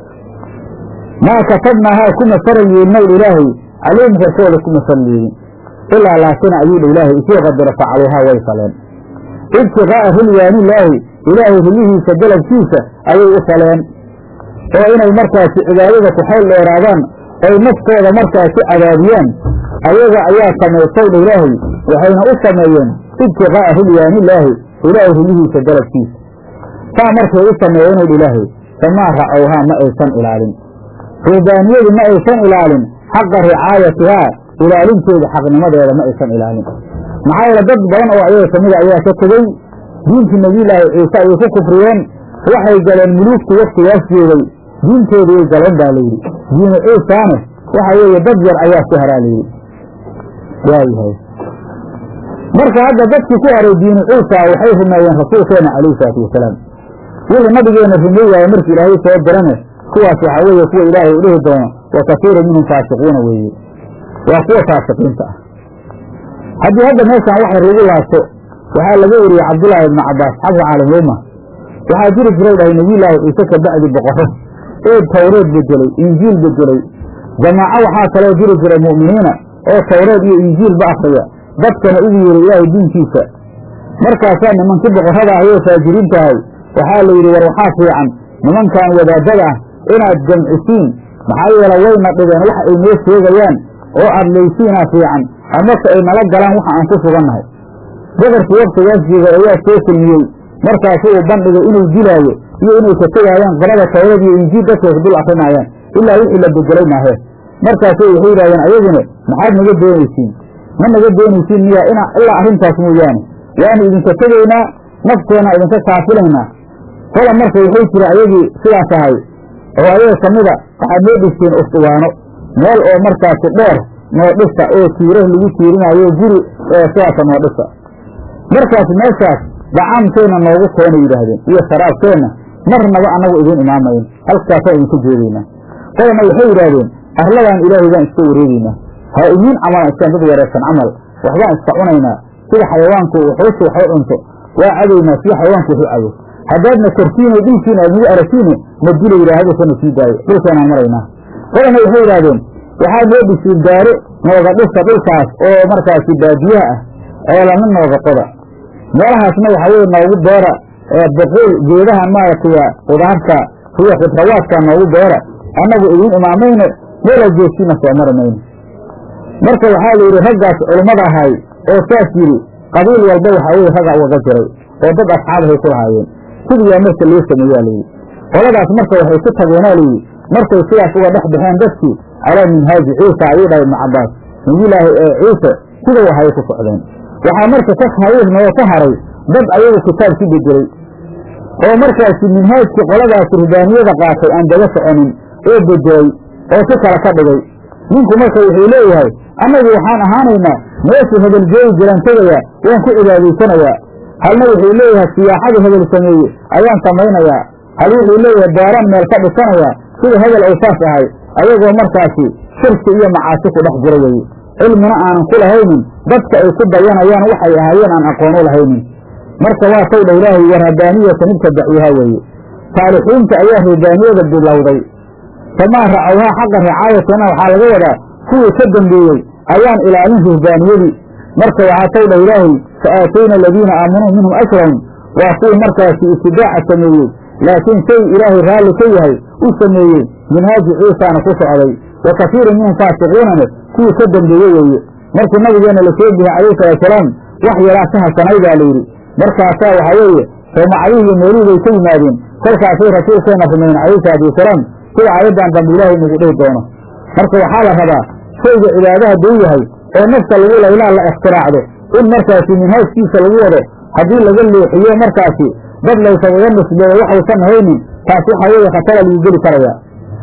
maa katabnaahaa kuma faral yeelnowdha ilaahay calayhim korkooda kuma faral yeelin ilaa laakina ayuudha ilaahay isii qadara facaluuhaa way faleen ibtiqaa'a rilwaanilaahi ilaahay rilihiisa dalabkiisa ayay u faleen oo inay markaasi cibaadada ku xayl dheeraadaan oy naftooda markaasi cadaabiyaan ayaga ayaa samaystowdha ilaahay waxayna u sameeyeen ibtiqaa'a rilwaanilaahi ilaahay rilihiisa dalabkiisa saa markay u sameeyeenowdha ilaahay famaa racowhaa ma aysan ilaalin ruhbaaniyadu ma aysan ilaalin xaqa ricaayatihaa ilaalinteeda xaqnimadeeda ma aysan ilaalin maxaa yeele dad badan oo ayaga ka mida ayaa ka tegey diintii nebiyulaahi ciise ayay ku kufriyeen waxay galeen muluugtu waktigaas joogay diintoodii ay galeen baa layidhi diinu ciisaane waxa weeye dad yar ayaa ku haraa layidhi waayahay marka hadda dadkii ku haray diinu ciisa waxay rumeeyeen rasuulkeena calayhi salaatu wasalaam wixii nabigeena rumey waaye markii ilaahay soo dirane kuwaas waxaa weeye kuwa ilaahay u dhihi doono wa kasiiru minhum faasiquuna weeye waa kuwa faasiqiinta ah haddii hadda meeshaan waxay lagu laabto waxaa laga weriyey cabdullaahi ibnu cabbaas xabka caalimulumma waxaa jiri jiray dhahay nebiyulaahi ciise ka bacdi boqorro ee tawreed bedelay injiil bedelay jamaaco waxaa kaloo jiri jiray mu'miniina oo tawreed iyo injiilba akriya dadkana ugu yeeray ilaahay diinkiisa markaasaa nimankii boqorrada ahy oo faajiriinta ahay waxaa la yidhi war waxaa fiican nimankan wadaadada ah inaad jamcisiin maxaa yeele wayna dhibeen wax ay noo sheegayaan oo aad laysiinaa fiican amase ay nala galaan waxa aan ku sugannahay boqorkii waktigaas jooga ayaa soo kulmiyey markaasu uu bandhigay inuu dilaayo iyo inay ka tegaayaan qirada tawrad iyo injiil dadkay ku dul akrinaayaan ilaa wixii la bedelay maahee markaasu waxay yidhahdeen ayaguna maxaad naga doonaysiin ma naga doonaysiin miyaa ina ilaa arrintaas mooyaane waanu idinka tegaynaa nafteenna idinka kaafilaynaa kola marka waxay jira ayagii sidaas ahay oo ayaga ka mida waxaad noo dhisteen usduwaano meel oo markaasi dheer noo dhisa oo tiirah lagu tiirinaayo guri sidaasa noo dhisa markaas meeshaas dacaamkeenna noogu keena yidhaahdeen iyo sharaabkeenna marnaba annagu idiin imaamayn halkaasaan idinka joogaynaa kolana waxay yidhaahdeen arladan ilaahay baan iska wareegeynaa ha idiin camalan iskaan dad wareegsan camal waxbaan iska cunaynaa sida xayawaanku wuxuusi wax u cunto waa cadaynaa sida xayawaanku waxu cado haddaadna kartiinay dhulkiina aad nagu aragtiine na dila yidhaahduusana sii daayo dhulkeenaan maraynaa qolana waxay yidhahdeen waxaa noo dhisiin daaro nooga dhisa dhulkaas oo markaasi baadiyaha ah ceelana nooga qoda meelahaasna waxaa weye noogu beera boqool geedahan maaragtay qudaarta kuwa khidrawaadka noogu beera annagu idiin imaamayno meelaa joogtiina soo mari mayno marka waxaa la yidhi raggaas culummada ahay oo saas yidhi qabiil walba waxaa weye ragga ugaga jiray oo dad asxaabahay ku lahaayeen sidiyaa marka loo sameeyaa layidhi qoladaas marka waxay ku tageenaa layidhi markay sidaas uga dhex baxeen dadkii calaa minhaaji ciisa ayuu dhahay ibnu cabbaas nabiyulaahi ciise sidau ahay ku socdeen waxaa marka ka hawiirnoo ka haray dad ayagu kitaab ku bedelay oo markaasi minhaajkii qoladaas rubaaniyada qaatay aan daba soconin oo bedelay oo si kale ka dhigay ninku marka wuxuu leeyahay annagu waxaan ahaanaynaa meeshuu hebel joogi jiraan tegaya waan ku cibaadaysanayaa halna wuxuu leeyahay siyaaxadu hebel sameeye ayaan samaynayaa hal wuxuu leeyahay beeraan meel ka dhisanayaa sida hebel ay saas ahay ayagoo markaasi shirki iyo macaasi ku dhex jira weye cilmina aanan ku lahaynin dadka ay ku dayanayaan waxay ahaayeen aan aqoon u lahaynin marka waa taw dha ilaahay warhabaaniyata midka dacyaha weeye saalixiinta ayaa rubaaniyada bilowday famaa racawhaa xaqa ricaayatana waxaa laga wadaa kuwii ka dambeeyey ayaan ilaalin ruhbaaniyadii marka waxaa taw dha ilaahay fa aatayna aladiina aamanuu minhum ajrahum waa kuwii markaasi itibaaca sameeyey laakiin shay ilaahay raalli ka yahay u sameeyey minhaaji ciisaana ku socday wa kafiiru minhum faasiquunana kuwii ka dambeeye weeye markii nabigeenna la soo bixiyey calayhi salaatusalaam wax yaraa ka hasanay baa layidhi markaasaa waxaa weeye soomacadihii iyo meelihiibay ka yimaadeen kolkaasay rasuulkeenna rumayn calayhi salaatu wasalaam sida aayaddan dambe ilaahay nagu dhihi doono marka waxaa la rabaa shayga cibaado hadduu yahay oo nafta lagu laylaa la ikhtiraacdo in markaasi minhaajkiisa lagu wado haddii laga leexiyo markaasi dad laysagaga nisbeeyo waxaysan haynin taas waxaa weeye khatara lagu geli karayaa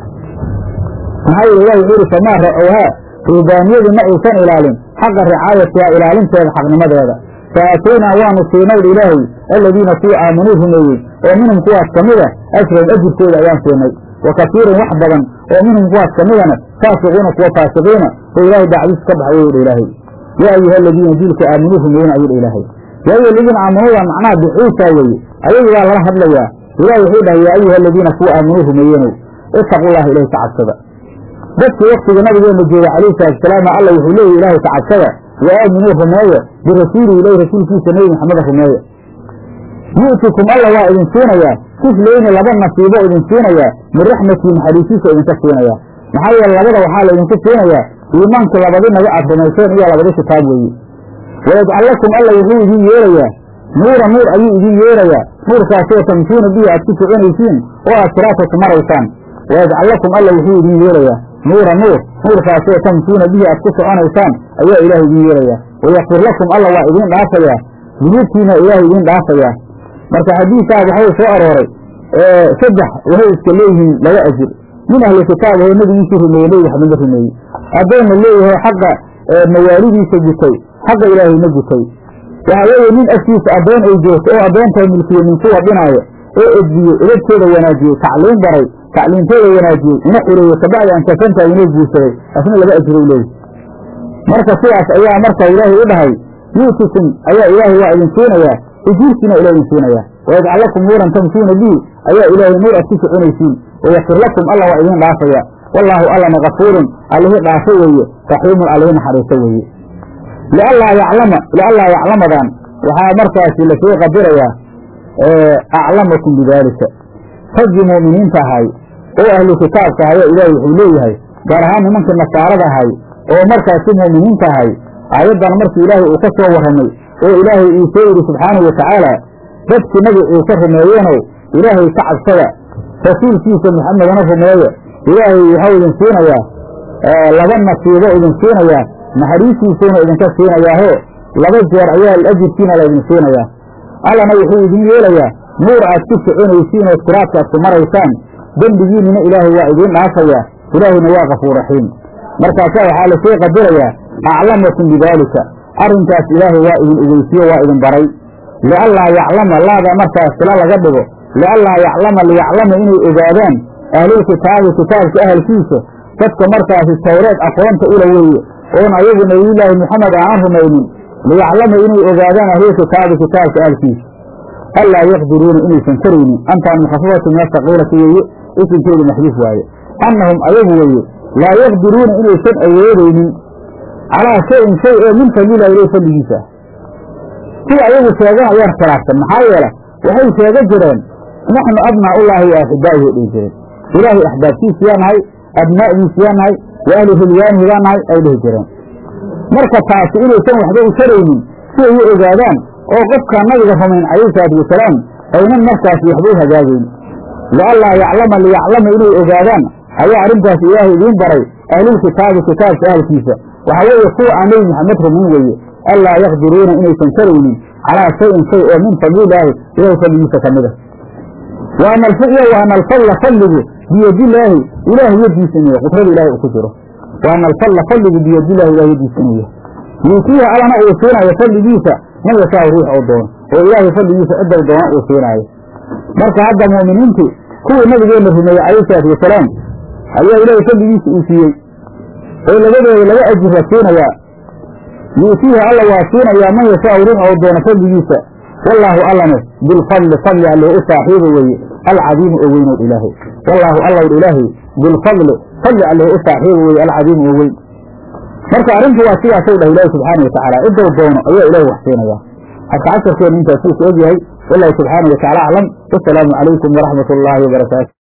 maxaa yeele ilah wuxuu ihi famaa racowhaa ruubaaniyadu ma aysan ilaalin xaqa ricaayatiha ilaalinteeda xaqnimadeeda fa aataynaa waanu siinayha ilaahay aladiina kuwa aamanuu rumeeyey oo minhum kuwaas ka mida ajran ajirkooda ayaan siinay wa kasiirun wax badan oo minhum kuwaas ka midana faasiquuna kuwa faasiqiina oo ilaahay dacdiis ka baxay wuu dha ilaahay yaa ayuha aladiina diilka aamanuu rumeeyeen ayuu dha ilaahay yaa ayuha aladiina aamanuu waa macnaha biciisa weeye ayagu waa lala hadlayaa ilahi wuxuu dhahay yaa ayuha aladiina kuwa aamanuu rumeeyeenow ittaqullaha ilahi ka cabsada dadkii waktiga nabigeena jooga calayhi salaatusalaam alla wuxuu leeyahy ilaahay ka cabsada wa aaminuu rumeeya birasuulihi ilahi rasuulkiisa nebi maxameda rumeeya yu'tikum alla waa idin siinayaa kiflayni laba nasiibo idin siinayaa min raxmatii naxariisiisa idinka siinayaa maxaa yeele labada waxaa laydinku siinayaa iimaankii labadi nabi aad rumayseen iyo labadi kitaab weeye wayajcal lakum alla wuxuu idin yeelayaa nuura nuur ayuu idin yeelayaa nuurkaasoo tamshuuna bihi aad ku soconaysiin oo aad siraadka ku maraysaan wayajcal lakum alla wuxuu idin yeelayaa nuura nuur nuurkaasoo tamshuuna bihi aad ku soconaysaan ayaa ilaahay idin yeelayaa wayakfir lakum alla waa idiin dhaafayaa dunuubtiina ilaahay idiin dhaafayaa marka xadiisaa waxau soo arooray saddex waxay iska leeyihiin laba ajir min ahli kitaab oo nebigiisii rumeeyey nebi maxamedna rumeeyey addoonna leeyahay xagga mawaalidiisa gutay xagga ilaahayna gutay waxaa weeye nin agtiisa addoon ay joogto oo addoontaa milkiye nin kuwa dhinaayo oo edbiye edabteeda wanaajiyey tacliim baray tacliimteeda wanaajiyey ina xureeye kabacdi aan kasantahay inuu guursaday asna laba ajirou leeyahy marka sidaas ayaa marka ilaahay u dhahay yuutikum ayaa ilaahay waa idin siinayaa ujuurtiina ila idin siinayaa wayajcal lakum nuuran tamshuuna bihi ayaa ilaahay nuur aad ku soconaysiin wayakfir lakum alla waa idin dhaafaya wallaahu allana kafuurun allihii dhaafo weeye raxiimun allihii naxariiso weeye liallaa yaclama liallaa yaclamadan waxaa markaasi lasoo qadirayaa aclamakum bidaalika raggii mu'miniinta ahay oo ahlu kitaabka ahayo ilaahay wuxuu leeyahay gaar ahaan nimankii nasaarada ahay oo markaasi mu'miniinta ahay aayaddan markii ilaahay uu ka soo warramay oo ilaahay uu soo yidhi subxaanahu watacaala dadkii nabi ciise rumeeyeenow ilaahay ka cabsada rasuulkiisa maxamedana rumeeya ilaahay waxau idin siinayaa laba nasiibo idin siinayaa naxariistiisuuna idinka siinayaaho laba jeer ayaa ajirkiina la idin siinayaa allana wuxuu idin yeelayaa nuur aad ku soconaysiin oo siraadka aad ku maraysaan dembigiinnina ilaahay waa idiin dhaafayaa ilaahayna waa kafuur raxiim markaasaa waxaa lasoo qadarayaa aclamakum bidaalika arrinkaas ilaahay waa idin ogeysiyo waa idin baray liallaa yaclama laada markaas sila laga dhigo liallaa yaclama liyaclama inay ogaadaan ahlulkitaabi kitaabka ahalkiisa dadka markaasi tawreed aqoonta ula weeye oon ayagu nebiyullaahi moxamed aanan rumaynin liyaclama inay ogaadaan ahlulkitaabi kitaabka ahalkiisa anlaa yaqdiruuna inaysan karaynin antaan mukhafafatu min asaqiilati weeye isinkeedu maxduuf waaye annahum ayagu weeye laa yaqdiruuna inaysan awoodaynin calaa shayin shay ee min fadlilah ilay fadligiisa sida ayagu sheegan ayaan khilaafsan maxaa yeele waxay sheega jireen naxnu abnaa ullaahi wa axibaa'ihi dhihi jireen ilaahay axbaabtiisiyaa nahay abnaa'diisiyaa nahay wa ahli hilyaanihi baa nahay ay dhihi jireen marka taasi inaysan waxba u taraynin si ay u ogaadaan oo qofkaa nabiga rumayn calayhi salaatu wasalaam aynan markaasi waxba u hagaagayn lianlaa yaclama liyaclama inay ogaadaan ayaa arrintaas ilaahay idiin baray ahlulkitaabi kitaabka ahalkiisa waxaa weeye kuwa aan nebi maxamed rumayn weeye anlaa yaqdiruuna inaysan karaynin calaa shayin shay oo min fadlilaahi ilahay fadligiisa ka mid a waana iyo waana alfadla fadligu biyadilaahi ilaahay yadiisa inuu yahay qudrada ilahay uu ku jiro waana alfadla fadligu biyadillahi ilahay yadiisa inuu yahay yuutiiha allana uu siinaayo fadligiisa man yashaa ruux oo doono oo ilaahay fadligiisa cidday doona uu siinaayo marka hadda mu'miniintu kuwii nabigeena rumeeyey calayhi salaatu wasalaam ayaa ilaahay fadligiisa uu siiyey oo labadooda laba ajir la siinayaa yuutiiha alla waa siinayaa man yashaa ruux oo doono fadligiisa wallaahu allane bilfadli fadli alle u saaxiiba weeye alcadiimu oo weynow ilaahay wallaahu allaw ilaahay bilfadli fadli alle u saaxiiba weeye alcadiimu oo weyn marka arrintu waa sidaasow dhah ilaahi subxaana watacaala ciddou doono ayaa ilaahay wax siinayaa hadka casharkeenu intaasuu ku ogyahay wallahu subxaana watacaala aclam wasalaamu calaykum waraxmat ullaahi wabarakaatu